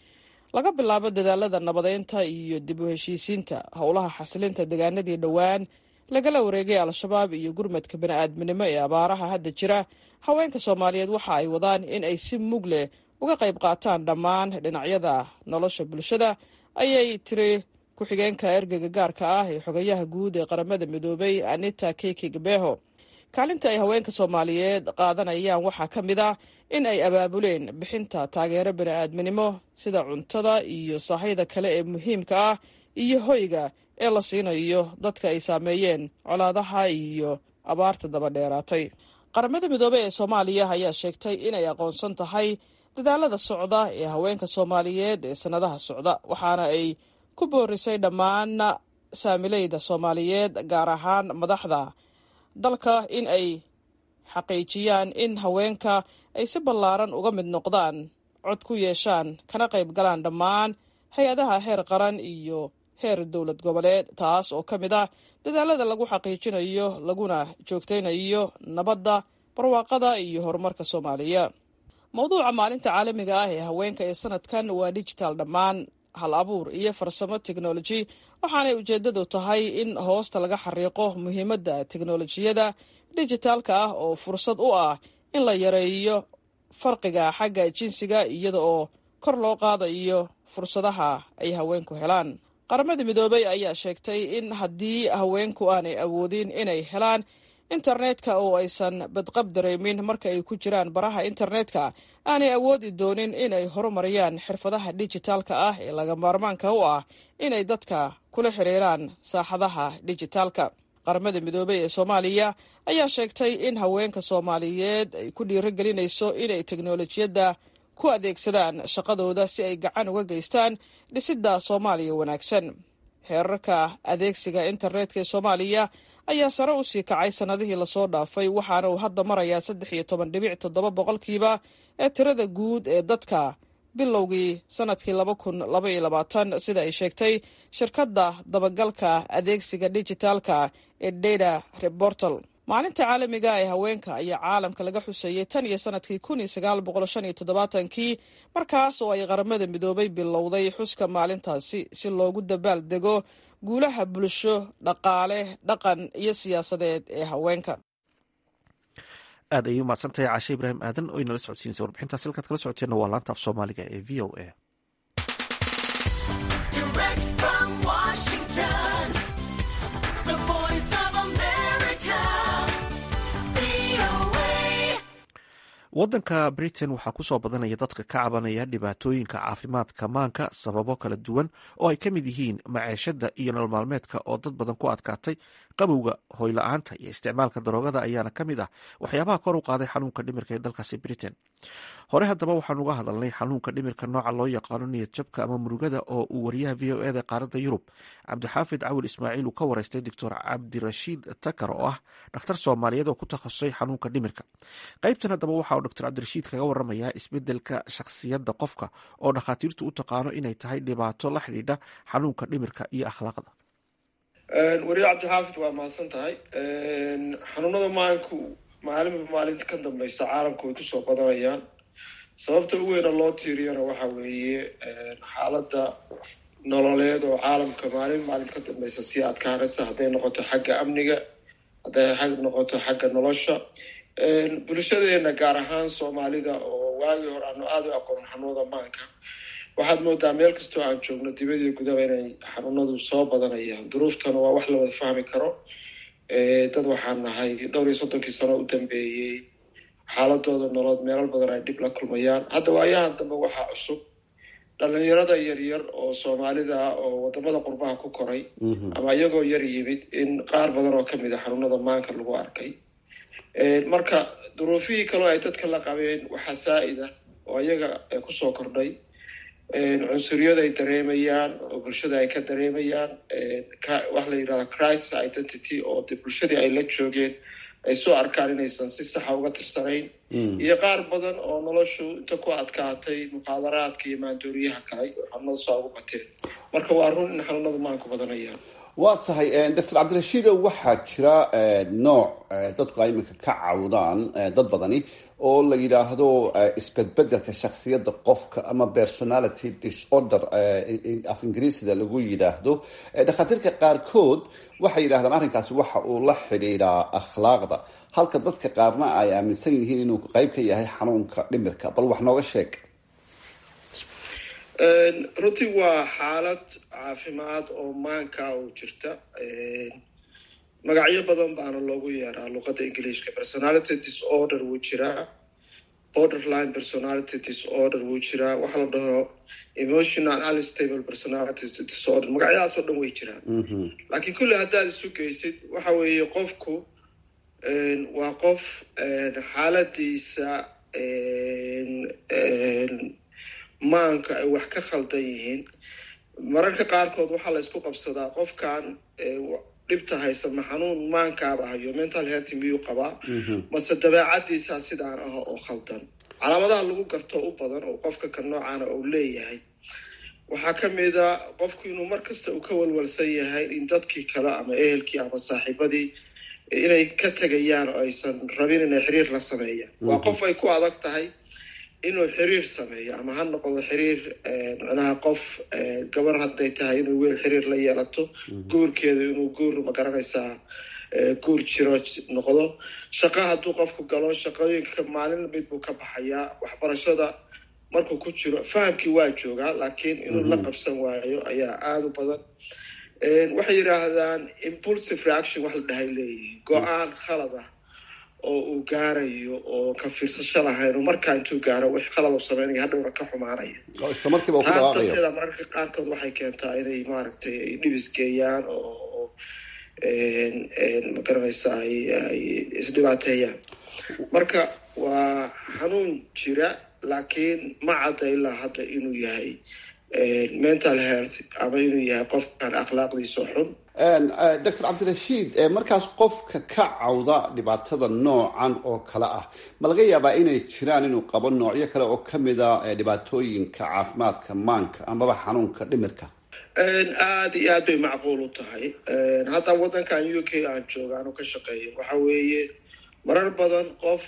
laga bilaabo dadaalada nabadeynta iyo dib u heshiisiinta howlaha xasilinta degaanadii dhowaan lagala wareegay al-shabaab iyo gurmadka bani-aadminimo ee abaaraha hadda jira haweenka soomaaliyeed waxa ay wadaan in ay si mug leh uga qayb qaataan dhammaan dhinacyada nolosha bulshada ayay tiri ku-xigeenka ergeyga gaarka ah ee xogayaha guud ee qaramada midoobay anita keki gabeho kaalinta ay haweenka soomaaliyeed qaadanayaan waxaa ka mid ah in ay abaabuleen bixinta taageero bani-aadminimo sida cuntada iyo sahayda kale ee muhiimka ah iyo hoyga ee la siinayo dadka ay saameeyeen colaadaha iyo abaarta daba dheeraatay qaramada midoobey ee soomaaliya ayaa sheegtay inay aqoonsan tahay dadaalada socda ee haweenka soomaaliyeed ee sannadaha socda waxaana ay ku boorisay dhammaan saamileyda soomaaliyeed gaar ahaan madaxda dalka in ay xaqiijiyaan in haweenka ay si ballaaran uga mid noqdaan cod ku yeeshaan kana qayb galaan dhammaan hay-adaha heer qaran iyo heer dowlad goboleed taas oo ka mid ah dadaalada lagu xaqiijinayo laguna joogtaynayo nabadda barwaaqada iyo horumarka soomaaliya mowduuca maalinta caalamiga ah ee haweenka ee sanadkan waa digital dhammaan hal abuur iyo farsamo teknoloji waxaanay ujeeddadu tahay in hoosta laga xariiqo muhiimadda teknolojiyada dijitaalka ah oo fursad u ah in la yareeyo farqiga xagga jinsiga iyada oo kor loo qaadayo fursadaha ay haweenku helaan qaramada midoobey ayaa sheegtay in haddii haweenku aanay awoodin inay helaan internetka oo aysan badqab dareemin marka ay ku jiraan baraha internetka aanay awoodi doonin inay horumariyaan xirfadaha dijitaalka ah ee laga maarmaanka u ah inay dadka kula xiriiraan saaxadaha dijitaalka qaramada midoobey ee soomaaliya ayaa sheegtay in haweenka soomaaliyeed ay ku dhiirigelinayso inay teknolojiyadda ku adeegsadaan shaqadooda si ay gacan uga geystaan dhisidda soomaaliya wanaagsan heerarka adeegsiga internetka ee soomaaliya ayaa sare u sii kacay sannadihii lasoo dhaafay waxaana uu hadda marayaa saddex iyo toban dhibic toddoba boqolkiiba ee tirada guud ee dadka bilowgii sanadkii laba kun laba iyo labaatan sida ay sheegtay shirkadda dabagalka adeegsiga dijitaalka ee data reportal maalinta caalamiga ee haweenka ayaa caalamka laga xuseeyey tan iyo sanadkii kun iyo sagaal boqol shan iyo toddobaatankii markaas oo ay qaramada midoobay bilowday xuska maalintaasi si loogu dabaal dego guulaha bulsho dhaqaale dhaqan iyo siyaasadeed ee haweenka aad ayay umahadsantahay cashe ibraahim aadan oo inala socodsiinaysa warbixintaas halkaad kala socoteenna waa laanta af soomaaliga ee v o a waddanka britain waxaa kusoo badanaya dadka ka cabanaya dhibaatooyinka caafimaadka maanka sababo kala duwan oo ay ka mid yihiin maceeshada iyo nolol maalmeedka oo dad badan ku adkaatay qabowga hoyla-aanta iyo isticmaalka daroogada ayaana ka mid ah waxyaabaha kor u qaaday xanuunka dhimirka ee dalkaasi britain hore haddaba waxaan uga hadalnay xanuunka dhimirka nooca loo yaqaano niyad jabka ama murugada oo uu wariyaha v o eda qaaradda yurub cabdixaafid cawil ismaaciil uu ka wareystay doctor cabdirashiid takar oo ah dhakhtar soomaaliyeed oo ku takhasusay xanuunka dhimirka qaybtan haddaba waxa uu doctor cabdirashiid kaga waramayaa isbedelka shakhsiyadda qofka oo dhakhaatiirtu u taqaano inay tahay dhibaato la xidhiidha xanuunka dhimirka iyo akhlaaqda wariye cabdixaafid waa mahadsan tahay xanuunada maanku maalinba maalinta ka dambeysa caalamku way kusoo badanayaan sababta u weyna loo tiiriyana waxa weeye xaaladda nololeed oo caalamka maalin maalinta ka dambeysa sii adkaanaysa hadday noqoto xagga amniga hadday noqoto xagga nolosha bulshadeena gaar ahaan soomaalida oo waagii hore aanu aada u aqoon xanuunada maanka waxaad moodaa meel kastoo aan joogno dibadii gudaba inay xanuunadu soo badanayaan duruuftana waa wax la wada fahmi karo dad waxaan nahay dhowr iyo soddonkii sano u dambeeyey xaaladooda nolood meelal badan ay dhib la kulmayaan hadda waayahan dambe waxaa cusub dhalinyarada yaryar oo soomaalida ah oo wadamada qurbaha ku koray ama iyagoo yar yimid in qaar badan oo kamid a xanuunada maanka lagu arkay marka duruufihii kaloo ay dadka la qabeen waxaa saa-id ah oo iyaga kusoo kordhay cunsuriyada ay dareemayaan oo bulshada ay ka dareemayaan waxa la yidhahda crisis identity oo de bulshadii ay la joogeen ay soo arkaan inaysan si saxa uga tirsanayn iyo qaar badan oo noloshu inta ku adkaatay muqaadaraadka iyo maandooriyaha kale xanuunada soo ugu bateen marka waa run in xanuunadu maanku badanayaan waa tahay doctor cabdirashiido waxaa jira nooc dadku ay iminka ka cawdaan dad badani oo la yidhaahdo isbedbedelka shaksiyadda qofka ama personality disorder af ingiriisida lagu yidhaahdo dhakhaatiirka qaarkood waxay yidhahdaan arrinkaasi waxa uu la xidhiidhaa akhlaaqda halka dadka qaarna ay aaminsan yihiin inuu qeyb ka yahay xanuunka dhimirka bal wax nooga sheeg runtii waa xaalad caafimaad oo maanka oo jirta magacyo badan baana loogu yeeraa luqadda ingiliishka personality disorder wuu jiraa borderline personality disorder wuu jiraa waxaa la dhaho emotional unstable personality disorder magacyadaas oo dhan way jiraan laakiin kulli haddaad isu geysid waxa weeye qofku waa qof xaaladiisa maanka ay wax ka khaldan yihiin mararka qaarkood waxaa la isku qabsadaa qofkan dhibta haysa ma xanuun maankaaba hayo mental health miyuu qabaa mase dabeecadiisaa sidaan ah oo khaldan calaamadaha lagu garto u badan oo qofka ka noocaana uu leeyahay waxaa ka mid a qofku inuu mar kasta uu ka walwalsan yahay in dadkii kale ama ehelkii ama saaxiibadii inay ka tegayaan oo aysan rabin inay xiriir la sameeyaan waa qof ay ku adag tahay inuu xiriir sameeyo ama ha noqdo xiriir micnaha qof gabar hadday tahay inuu weel xiriir la yeelato guurkeedu inuu guur magaranaysaa guur jiro noqdo shaqo hadduu qofku galo shaqooyinka maalin mid buu ka baxayaa waxbarashada markuu ku jiro fahamkii waa joogaa laakiin inuu la qabsan waayo ayaa aada u badan waxay yidhaahdaan impulsive reaction wax la dhahay leeyihiin go-aan khalad ah oo uu gaarayo oo ka fiirsasho lahayn oo markaa intuu gaaro wix qalad u sameynaya hadhowna ka xumaanaya taas darteeda mararka qaarkood waxay keentaa inay maaragtay ay dhibis geeyaan oo magaranaysa ay isdhibaateeyaan marka waa xanuun jira laakiin ma cadda ilaa hadda inuu yahay mental health ama inuu yahay qofkan akhlaaqdiisa xun doctor cabdirashiid markaas qofka ka cawda dhibaatada noocan oo kale ah ma laga yaabaa inay jiraan inuu qabo noocyo kale oo kamid a dhibaatooyinka caafimaadka maanka amaba xanuunka dhimirka aada iyo aad bay macquul u tahay hadda waddankan u k aan jooga anu ka shaqeeyo waxa weeye marar badan qof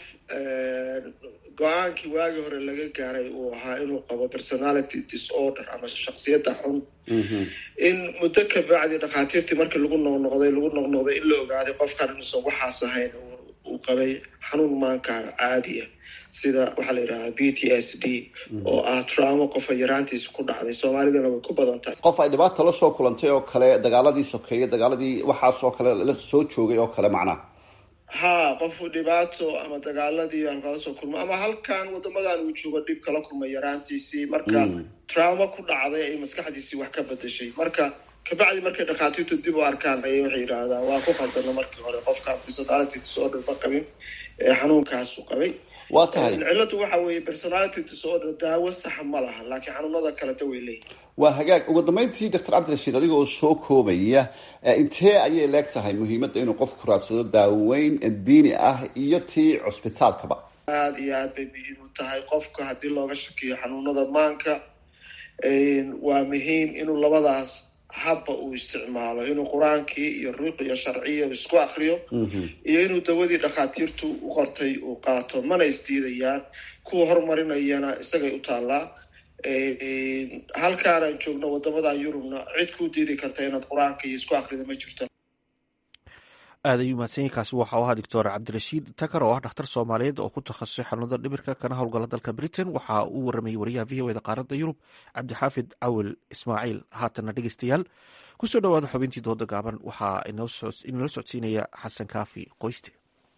go-aankii waagii hore laga gaaray uu ahaa inuu qabo personality disorder ama shaksiyadda xun in muddo ka bacdi dhakhaatiirtii markii lagu noqnoqday lagu noqnoqday in la ogaaday qofkan inuusan waxaas ahayn uu qabay xanuun maanka caadiya sida waxaa la yidhahdaa b t s d oo ah traumo qofa yaraantiisa ku dhacday soomaalidana way ku badan tahay qof ay dhibaata la soo kulantay oo kale dagaaladii sokeeye dagaaladii waxaas oo kale la soo joogay oo kale macnaha ha qofu dhibaato ama dagaaladii halkala soo kulmo ama halkan wadamadan uu joogo dhib kala kulmay yaraantiisii marka traumo ku dhacday ay maskaxdiisii wax ka bedeshay marka kabacdi markay dhakhaatiirtu dib u arkaan ayay waxay yidhaahdaan waa ku khaldano markii hore qofkaan personality disorder ma qabin ee xanuunkaasu qabay waa tahay cilladu waxa weeye personality disorder daawo saxa ma laha laakiin xanuunada kaleta way leeyihin waa hagaag ugu dambeyntii doctor cabdirashiid adiga oo soo koobaya intee ayay leeg tahay muhiimadda inuu qofku raadsado daaweyn diini ah iyo tii cusbitaalkaba aada iyo aad bay muhiim u tahay qofka haddii looga shakiyo xanuunada maanka waa muhiim inuu labadaas habba uu isticmaalo inuu qur-aankii iyo ruuqiyo sharciya isku akriyo iyo inuu dawadii dhakhaatiirtu u qortay uu qaato mana isdiidayaan kuwa horumarinayana isagay u taallaa halkaanaan joogno wadamada yurubna cid kuu diidi karta inaad qur-aanka iyo isku akrida ma jirto aad ayuu mahadsanyainkaasi waxa u ahaa doctor cabdirashiid takar oo ah dhakhtar soomaaliyeed oo ku takhasusay xanuunada dhimirka kana howlgala dalka britain waxa uu waramayey wariyaha v o eda qaaradda yurub cabdixaafid cawil ismaaciil haatanna dhegeystayaal kusoo dhowaada xubintii dooda gaaban waxaa inala socodsiinaya xasan kaafi qoyste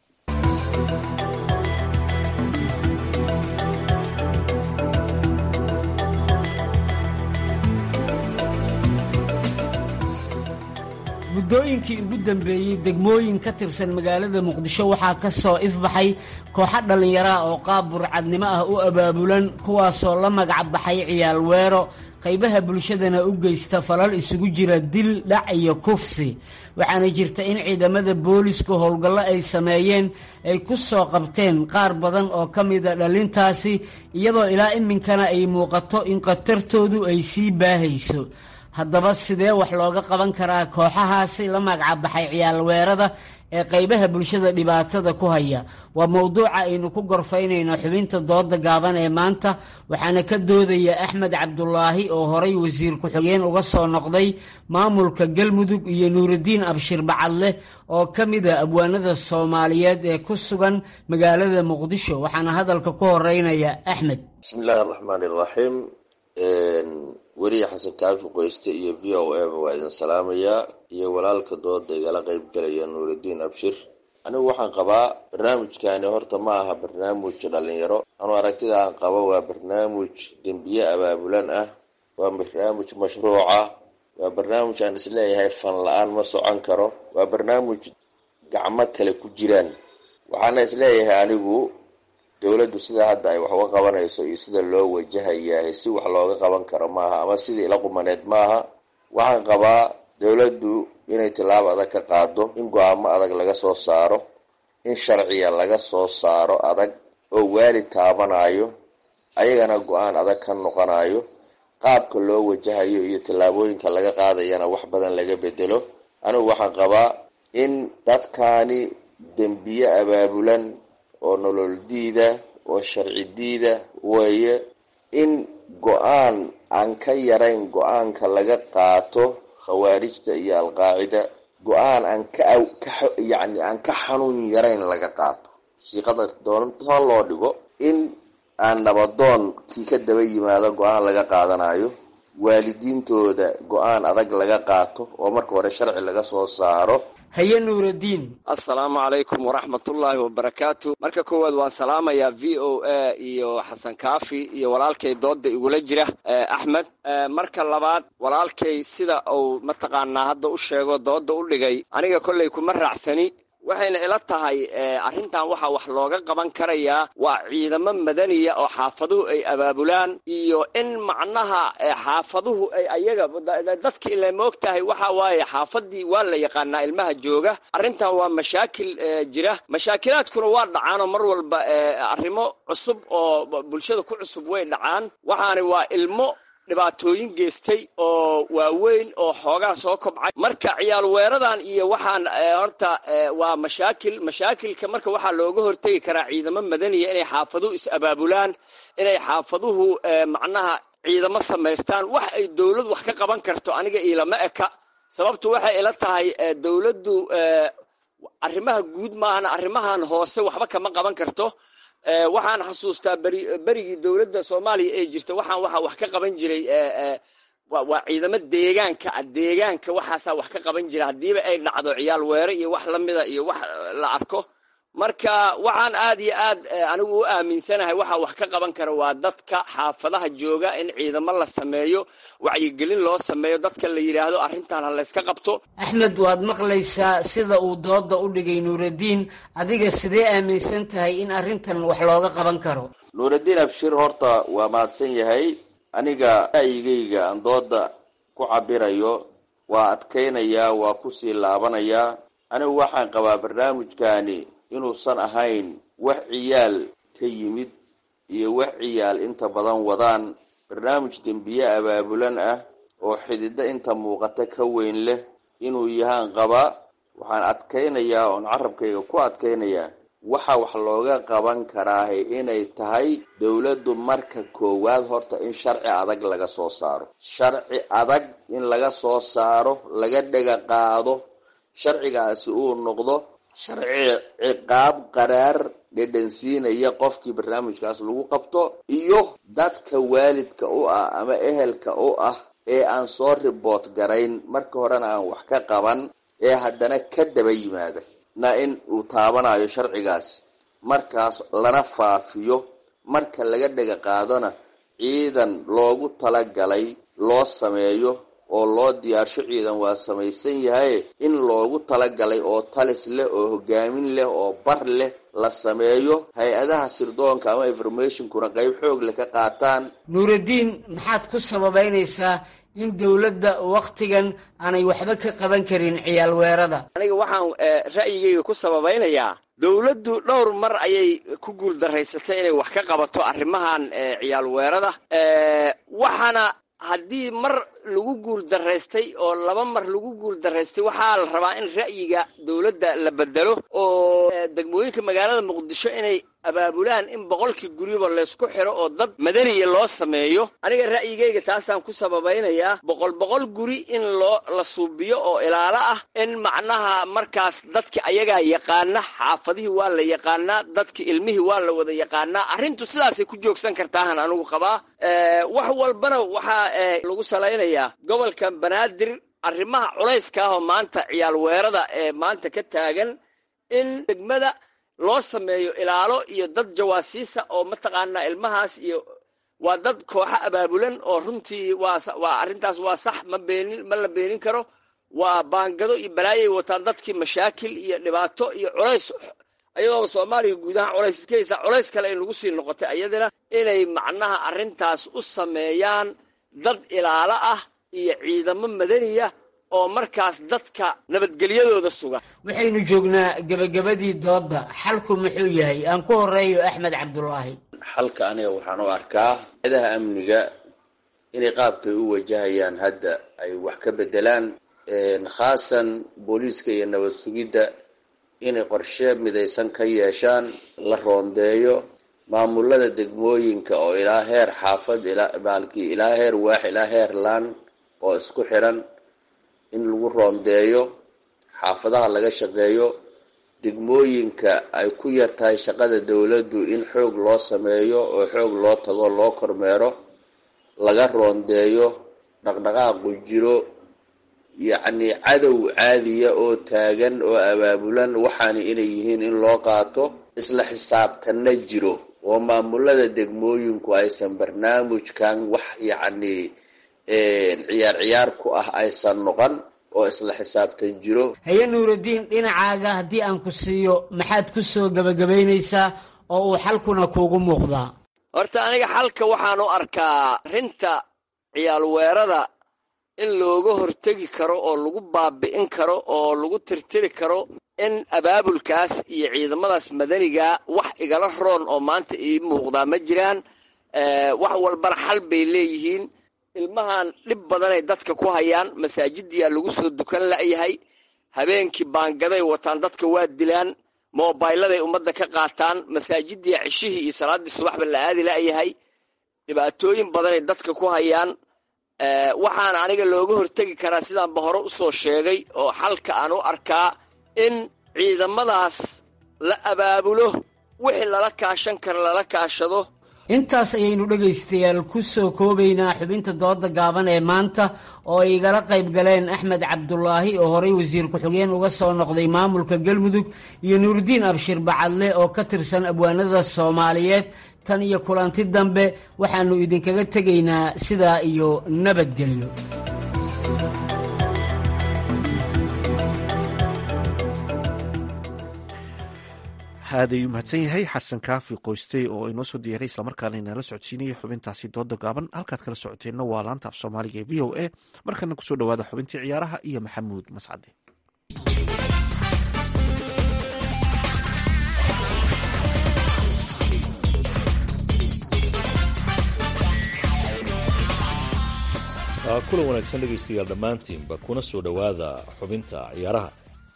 muddooyinkii ugu dambeeyey degmooyin ka tirsan magaalada muqdisho waxaa ka soo ifbaxay kooxo dhallinyaraha oo qaab burcadnimo ah u abaabulan kuwaasoo la magac baxay ciyaal weero qaybaha bulshadana u geysta falal isugu jira dil dhac iyo kufsi waxaana jirta in ciidamada booliska howlgallo ay sameeyeen ay ku soo qabteen qaar badan oo ka mida dhalintaasi iyadoo ilaa iminkana ay muuqato in khatartoodu ay sii baahayso haddaba sidee wax looga qaban karaa kooxahaasi la magacbaxay ciyaal weerada ee qaybaha bulshada dhibaatada ku haya waa mowduuca aynu ku gorfaynayno xubinta dooda gaaban ee maanta waxaana ka doodaya axmed cabdulaahi oo horay wasiir ku-xigeen uga soo noqday maamulka galmudug iyo nuurudiin abshir bacadleh oo ka mida abwaanada soomaaliyeed ee ku sugan magaalada muqdisho waxaana hadalka ku horeynaya axmed bismillaahi araxmaani iraxiim weriya xasan kaafi qoyste iyo v o a ba waa idin salaamayaa iyo walaalka dooda igala qeyb galaya nuuridiin abshir anigu waxaan qabaa barnaamijkani horta ma aha barnaamij dhalinyaro anuu aragtida aan qabo waa barnaamij dembiye abaabulan ah waa barnaamij mashruuca waa barnaamij aan isleeyahay fan la-aan ma socon karo waa barnaamij gacmo kale ku jiraan waxaana isleeyahay anigu dowladdu sida hadda ay wax uga qabanayso iyo sida loo wajahayahay si wax looga qaban karo maaha ama sidii ila qumaneed maaha waxaan qabaa dowladdu inay tilaabo adag ka qaado in go-aamo adag laga soo saaro in sharciya laga soo saaro adag oo waalid taabanayo ayagana go-aan adag ka noqonayo qaabka loo wajahayo iyo tillaabooyinka laga qaadayana wax badan laga bedelo anigu waxaan qabaa in dadkaani dembiye abaabulan oo nolol diida oo sharci diida weeye in go-aan aan ka yarayn go-aanka laga qaato khawaarijta iyo alqaacida go-aan aan ka yacni aan ka xanuun yarayn laga qaato siiqada doonta loo dhigo in aan nabadoon kii ka daba yimaado go-aan laga qaadanayo waalidiintooda go-aan adag laga qaato oo marka hore sharci laga soo saaro haye nuuraddiin assalaamu calaykum waraxmatullaahi wabarakaatu marka koowaad waan salaamayaa v o a iyo xasan kaafi iyo walaalkay dooda igula jira axmed marka labaad walaalkay sida uu mataqaanaa hadda u sheego dooda u dhigay aniga kolley kuma raacsani waxayna ila tahay arrintan waxaa wax looga qaban karayaa waa ciidamo madaniya oo xaafaduhu ay abaabulaan iyo in macnaha xaafaduhu ay ayaga dadka ila moog tahay waxa waaye xaafadii waa la yaqaanaa ilmaha jooga arrintan waa mashaakil jira mashaakilaadkuna waa dhacaanoo mar walba arrimo cusub oo bulshada ku cusub way dhacaan waxaani waa ilmo dhibaatooyin geystay oo waaweyn oo xoogaa soo kobcay marka ciyaal weeradan iyo waxaan horta waa mashaakil mashaakilka marka waxaa looga hortegi karaa ciidamo madaniya inay xaafaduhu is-abaabulaan inay xaafaduhu macnaha ciidamo samaystaan wax ay dowlad wax ka qaban karto aniga ilama eka sababtu waxay ila tahay dowladdu arrimaha guud maahana arrimahan hoose waxba kama qaban karto waxaan xasuustaa beri berigii dowladda soomaaliya ee jirta waxaan waxaa wax ka qaban jiray waa ciidamo deegaanka ah deegaanka waxaasaa wax ka qaban jira haddiiba ay dhacdo ciyaal weere iyo wax lamida iyo wax la arko marka waxaan aad iyo aad anigu u aaminsanahay waxaa wax ka qaban kara waa dadka xaafadaha jooga in ciidamo la sameeyo wacyigelin loo sameeyo dadka la yidhaahdo arrintan ha layska qabto axmed waad maqlaysaa sida uu dooda u dhigay nuuraddiin adiga sidee aaminsan tahay in arrintan wax looga qaban karo nuuraddiin abshir horta waa mahadsan yahay aniga ra'yigayga aan dooda ku cabirayo waa adkaynayaa waa kusii laabanayaa anigu waxaan qabaa barnaamijkani inuusan ahayn wax ciyaal ka yimid iyo wax ciyaal inta badan wadaan barnaamij dembiye abaabulan ah oo xididdo inta muuqata ka weyn leh inuu yahaan qabaa waxaan adkaynayaa oon carabkayga ku adkaynayaa waxa wax looga qaban karaahe inay tahay dowladdu marka koowaad horta in sharci adag laga soo saaro sharci adag in laga soo saaro laga dhega qaado sharcigaasi uu noqdo sharci ciqaab qaraar dhedhansiinaya qofkii barnaamijkaas lagu qabto iyo dadka waalidka u ah ama ehelka u ah ee aan soo riboot garayn marka horena aan wax ka qaban ee haddana ka daba yimaada na in uu taabanayo sharcigaasi markaas lana faafiyo marka laga dhega qaadona ciidan loogu talagalay loo sameeyo oo loo diyaarsho ciidan waa samaysan yahay in loogu talagalay oo talis leh oo hogaamin leh oo bar leh la sameeyo hay-adaha sirdoonka ama informationkuna qeyb xoog leh ka qaataan nuuraddiin maxaad ku sababeynaysaa in dowladda wakhtigan aanay waxba ka qaban karin ciyaal weerada aniga waxaan ra'yigayga ku sababaynayaa dowladdu dhowr mar ayay ku guuldaraysatay inay wax ka qabato arrimahan ciyaal weerada waxaana haddii mar lagu guul daraystay oo laba mar lagu guul daraystay waxaa la rabaa in ra'yiga dowladda la bedelo oo degmooyinka magaalada muqdisho inay abaabulaan in boqolkii guriba laysku xiro oo dad madaniya loo sameeyo aniga ra'yigayga taasaan ku sababaynayaa boqol boqol guri in loo la suubiyo oo ilaalo ah in macnaha markaas dadki ayagaa yaqaana xaafadihii waa la yaqaanaa dadki ilmihii waa la wada yaqaanaa arrintu sidaasay ku joogsan kartaahan anigu qabaa wax walbana waxaa lagu salaynayaa gobolka banaadir arrimaha culayska ah oo maanta ciyaal weerada ee maanta ka taagan in degmada loo sameeyo ilaalo iyo dad jawaasiisa oo mataqaanaa ilmahaas iyo waa dad kooxo abaabulan oo runtii waa arrintaas waa sax ma beenin ma la beenin karo waa baangado iyo balaayay wataan dadkii mashaakil iyo dhibaato iyo culays ayadooba soomaaliya guud ahaan culays iska haysaa culays kale in lagu sii noqotay ayadana inay macnaha arrintaas u sameeyaan dad ilaalo ah iyo ciidamo madaniya oo markaas dadka nabadgelyadooda suga waxaynu joognaa gebagabadii doodda xalku muxuu yahay aan ku horeeyo axmed cabdulaahi xalka aniga waxaan u arkaa ciidaha amniga inay qaabkay u wajahayaan hadda ay wax ka bedelaan khaasan booliiska iyo nabad sugidda inay qorshe midaysan ka yeeshaan la roondeeyo maamulada degmooyinka oo ilaa heer xaafad baalkii ilaa heer waax ilaa heer laan oo isku xiran in lagu roondeeyo xaafadaha laga shaqeeyo degmooyinka ay ku yar tahay shaqada dowladdu in xoog loo sameeyo oo xoog loo tago loo kormeero laga roondeeyo dhaqdhaqaaqu jiro yacni cadow caadiya oo taagan oo abaabulan waxaana inay yihiin in loo qaato isla xisaabtanna jiro oo maamulada degmooyinku aysan barnaamijkan wax yacni ciyaar ciyaar ku ah aysan noqon oo isla xisaabtan jiro haye nuuraddiin dhinacaaga haddii aan ku siiyo maxaad ku soo gebagabaynaysaa oo uu xalkuna kuugu muuqdaa horta aniga xalka waxaan u arkaa arrinta ciyaal weerada in looga hortegi karo oo lagu baabi'in karo oo lagu tirtiri karo in abaabulkaas iyo ciidamadaas madaniga wax igala roon oo maanta ii muuqdaa ma jiraan wax walbana xal bay leeyihiin ilmahan dhib badanay dadka ku hayaan masaajidiyaa lagu soo dukan la'yahay habeenkii baangaday wataan dadka waa dilaan mobayladay ummadda ka qaataan masaajidiya cishihii iyo salaaddii subaxba la aadi la'yahay dhibaatooyin badanay dadka ku hayaan waxaan aniga looga hortegi karaa sidaanba hore usoo sheegay oo xalka aan u arkaa in ciidamadaas la abaabulo wixii lala kaashan kara lala kaashado intaas ayaynu dhegaystayaal ku soo koobaynaa xubinta dooda gaaban ee maanta oo ay igala qayb galeen axmed cabdulaahi oo horey wasiir ku-xigeen uga soo noqday maamulka galmudug iyo nuuridiin abshir bacadle oo ka tirsan abwaanada soomaaliyeed tan iyo kulanti dambe waxaannu idinkaga tegaynaa sidaa iyo nabadgelyo aad ayuu mahadsan yahay xasan kaafi qoystey oo inoo soo diyaaray islamarkaana inala socodsiinaya xubintaasi dooda gaaban halkaad kala socoteenna waa laanta af soomaaliga ee v o a markana kusoo dhawaada xubintii ciyaaraha iyo maxamuud mascade kulan wanaagsan dhegaystayaal dhammaantiinba kuna soo dhowaada xubinta ciyaaraha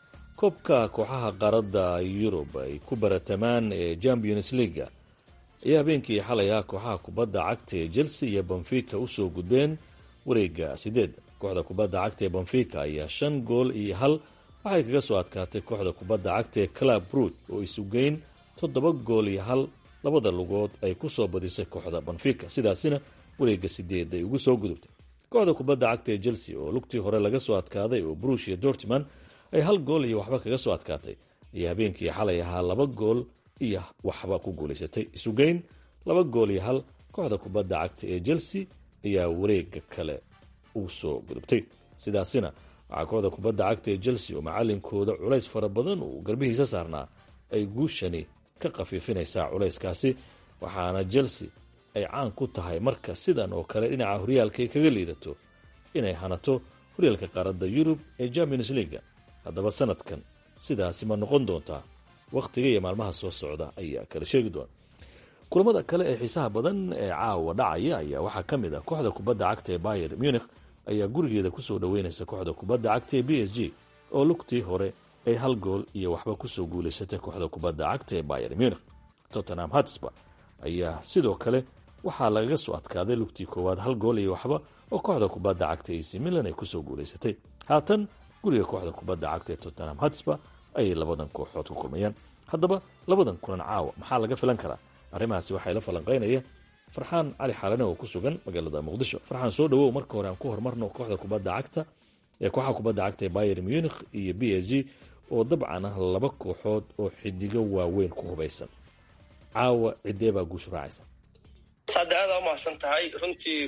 koobka kooxaha qaaradda yurub ay ku baratamaan ee champions leaga ayaa habeenkii xalay ah kooxaha kubadda cagta ee chelsea iyo benfica usoo gudbeen wareega sideed kooxda kubadda cagta ee benfica ayaa shan gool iyo hal waxay kaga soo adkaatay kooxda kubadda cagta ee club rood oo isugeyn toddoba gool iyo hal labada lugood ay kusoo badisay kooxda benfica sidaasina wareega sideed ay ugu soo gudubtay kooxda kubadda cagta ee chelsea oo lugtii hore laga soo adkaaday oo brush iyo dortman ay hal gool iyo waxba kaga soo adkaatay iyo habeenkii xalay ahaa laba gool iyo waxba ku guulaysatay isugeyn laba gool iyo hal kooxda kubadda cagta ee chelsea ayaa wareega kale ugu soo gudubtay sidaasina waxaa kooxda kubadda cagta ee chelsea oo macalinkooda culays fara badan uu garbihiisa saarnaa ay guushani ka khafiifinaysaa culayskaasi waxaana chelsea ay caan ku tahay marka sidan oo kale dhinaca horyaalka ay kaga liidato inay hanato horyaalka qaaradda yurub ee champions leaga haddaba sanadkan sidaasi ma noqon doontaa wakhtiga iyo maalmaha soo socda ayaa kala sheegi doona kulamada kale ee xiisaha badan ee caawa dhacaya ayaa waxaa ka mid ah kooxda kubadda cagta ee bayer munich ayaa gurigeeda kusoo dhoweynaysa kooxda kubadda cagta ee b s g oo lugtii hore ay hal gool iyo waxba kusoo guulaysatay kooxda kubadda cagta ee bayer munich tottenham hatsba ayaa sidoo kale waxaa lagaga soo adkaaday lugtii koowaad hal gool iyo waxba oo kooxda kubadda cagta ac milan ay kusoo guulaysatay haatan guriga kooxda kubadda cagta ee tottenham hatsba ayay labadan kooxood ku kulmayaan haddaba labadan kulan caawa maxaa laga filan karaa arrimahaasi waxaa ila falanqaynaya farxaan cali xaalane oo ku sugan magaalada muqdisho farxaan soo dhawow marka hore aan ku horumarno kooxda kubadda cagta ee kooxaha kubadda cagta ee bayer munich iyo b s g oo dabcan ah laba kooxood oo xidigo waaweyn ku hubaysan caawa cidee baa guushu raacaysa saade aada umahadsan tahay runtii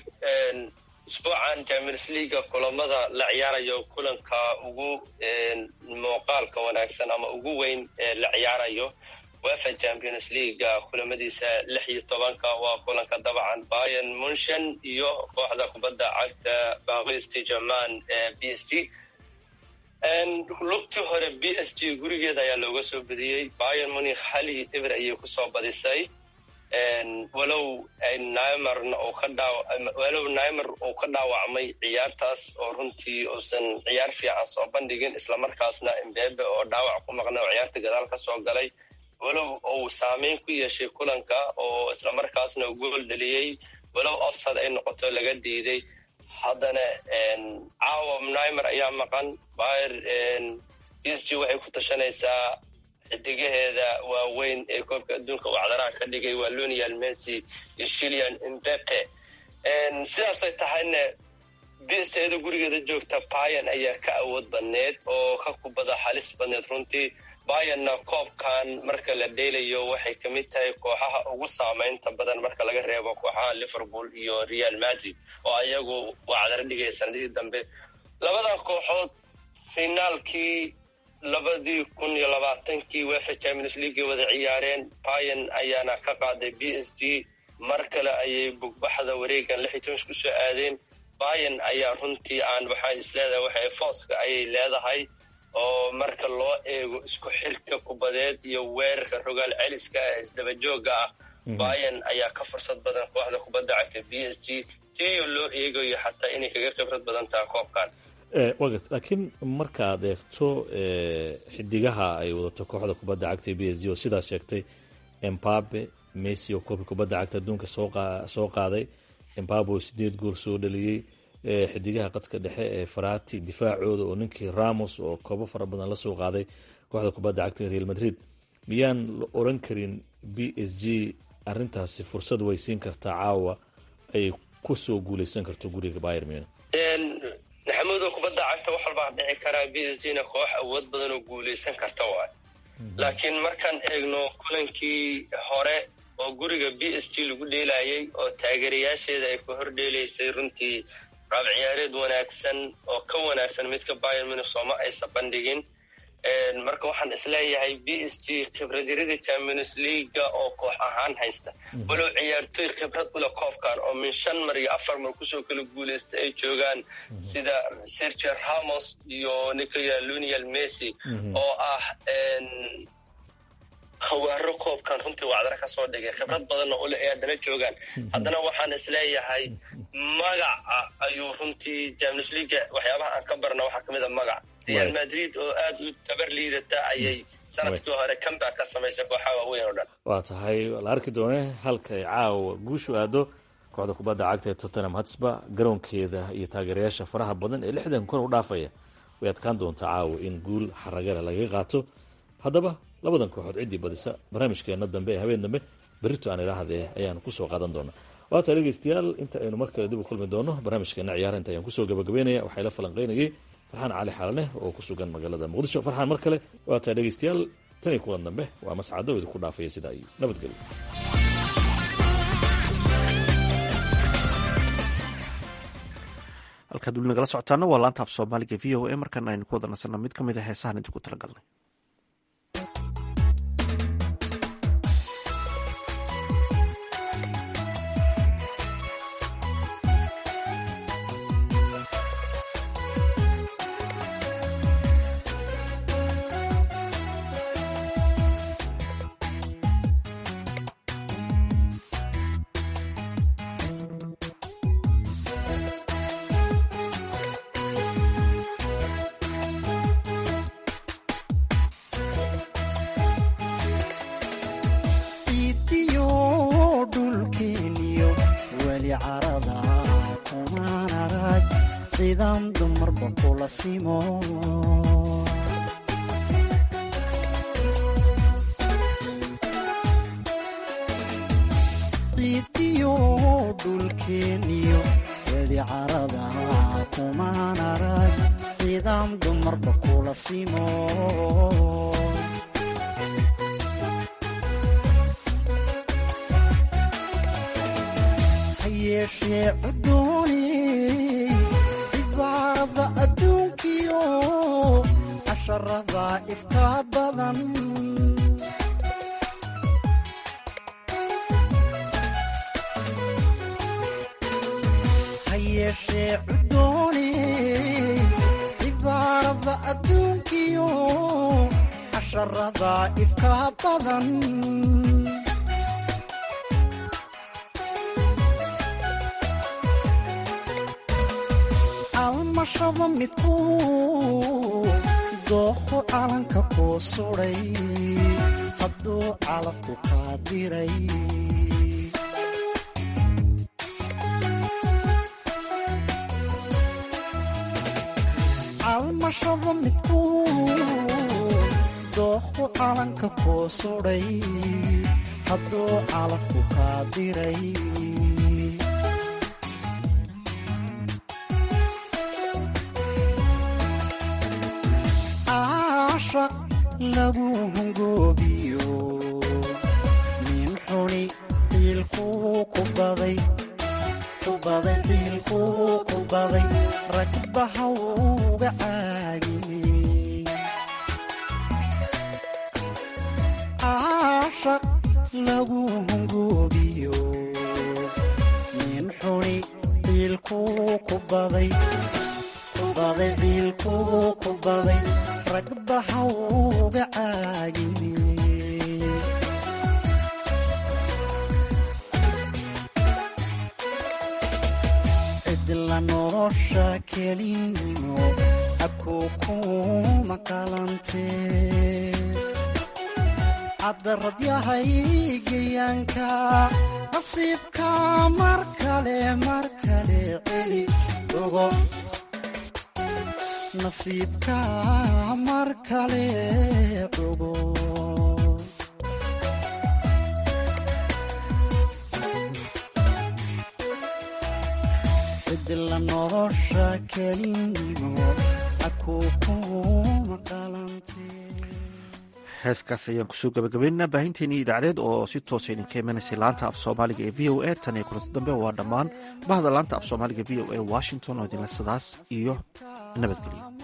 isbuucan champions leaga kulamada la ciyaarayo kulanka ugu muuqaalka wanaagsan ama ugu weyn ee la ciyaarayo wefa champions leaga kulamadiisa lix iyo tobanka waa kulanka dabcan bayan munshan iyo kooxda kubadda cagta baqisti german ee b s g lugtii hore b s g gurigeeda ayaa looga soo badiyey bayan munich hali eber ayay kusoo badisay walow nimerna uu ka dhaaw walow nimer uu ka dhaawacmay ciyaartaas oo runtii uusan ciyaar fiican soo bandhigin islamarkaasna imbebe oo dhaawac ku maqnay oo ciyaarta gadaal ka soo galay walow uu saameyn ku yeeshay kulanka oo islamarkaasna gool dheliyey walow offsad ay noqoto laga diiday haddana caawa nimer ayaa maqan bayer b s g waxay ku tashanaysaa xidigaheeda waaweyn ee koobka adduunka uu cadaraha ka dhigay waa lonial messi iyo shilian imbepe sidaasay tahayna bsteeda gurigeeda joogta bayan ayaa ka awood badneed oo ka kubada halis badneed runtii bayanna koobkan marka la dheelayo waxay ka mid tahay kooxaha ugu saamaynta badan marka laga reebo kooxaha liverpool iyo real madrid oo ayagu waa cadaro dhigaya sanadihii dambe labadan kooxood finaalkii labadii kun iyo labaatankii wefa champions league wada ciyaareen bayan ayaana ka qaaday b s g mar kale ayay bugbaxda wareegan lix iyo toban ku soo aadeen bayan ayaa runtii aan waxaa isleedahay waxay fooska ayay leedahay oo marka loo eego isku xirka kubadeed iyo weerarka rogaal celiska ee isdabajooga ah bayan ayaa ka fursad badan kooxda kubadda cagta b s g tiyo loo eegayo xataa inay kaga khibrad badan tahay koobkan wagat laakiin markaad eegto xidigaha ay wadato kooxda kubadda cagta b s g oo sidaas sheegtay embabe messi oo koobka kubadda cagta adduunka soo qaaday embabe oo sideed gool soo dhaliyey xidigaha qadka dhexe ee farati difaacooda oo ninkii ramos oo koobo fara badan lasoo qaaday kooxda kubadda cagta real madrid miyaan la oran karin b s g arintaasi fursad way siin kartaa caawa ay ku soo guuleysan karto guriga bayer munich maxamuudo kubadda cagta wax walbaa dhici karaa b s g na koox awood badan oo guuleysan karta waay laakiin markaan eegno kulankii hore oo guriga b s g lagu dheelayay oo taageerayaasheeda ay ku hor dheelaysay runtii raab ciyaareed wanaagsan oo ka wanaagsan midka bayer munich sooma aysan bandhigin marka waxaan isleeyahay b s g khibradyaradii champions leaga oo koox ahaan haysta walow ciyaartoy khibrad ule koobkan oo min shan mar iyo afar mar kusoo kala guuleysta ay joogaan sida sergio ramos iyo nicola lunial messi oo ah khawaaro koobkan runtii wacdara ka soo dhigay khibrad badanna ule ay haddana joogaan haddana waxaan isleeyahay magaca ayuu runtii champions leaga waxyaabaha aan ka barna waxaa kamid a magac real madrid oo aada u tabar liidata ayay sanadkii hore comeback ka samaysay kooxaha waaweyn oo dhan waa tahay la arki doone halka ay caawa guushu aado kooxda kubadda cagta ee tottenham hatsba garoonkeeda iyo taageerayaasha faraha badan ee lixdan kun u dhaafaya way adkaan doontaa caawa in guul xaragale lagaga qaato haddaba labadan kooxood ciddii badisa barnaamijkeena dambe ee habeen dambe berrito aan idhaahdee ayaanu kusoo qaadan doonaa waata dhegeystayaal inta aynu mar kale dib u kulmi doono barnaamijkeena ciyaara inta ayaan kusoo gabagabeynaya waxaa ila falanqeynayay farxaan cali xaalaneh oo ku sugan magaalada muqdisho farxaan mar kale waata dhegeystayaal tan iyo kulan dambe waa mascado idinku dhaafaya sidaa iyo nabadgelyo halkaad weli nagala socotaana waa laanta af soomaaliga v o a markaana aynu ku wada nasanna mid ka mid a heesahan idinku talagalnay almashada midku dooqo calanka kuu suday hadduu calafku qaadiray almashada midku dooqo calanka kuu suday hadduu calafku qaadiray lagu hungoobiyo nin xuni qiilkuu ku baday ku baday qiilkuu ku baday ragbaha uga caagiyey caashaq lagu hungoobiyo nin xuni qiilkuu ku baday ku baday qiilkuu ku baday ragbaha uga caagiyey cidla nolosha kelinimo abkuu kuma qalantee caddarad yahay gayaanka nasiibka mar kale mar kale celi ogo nasiibka mar kale ogo dila nolosha kelinimo akuu kuma qalantee heeskaas ayaan kusoo gabagabaynaynaa baahinteenii idaacadeed oo si toosa idinka imanaysay laanta af soomaaliga ee v o a tan iyo kulanti dambe waa dhammaan bahda laanta af soomaaliga v o a washington oo idinle sidaas iyo nabadgelyo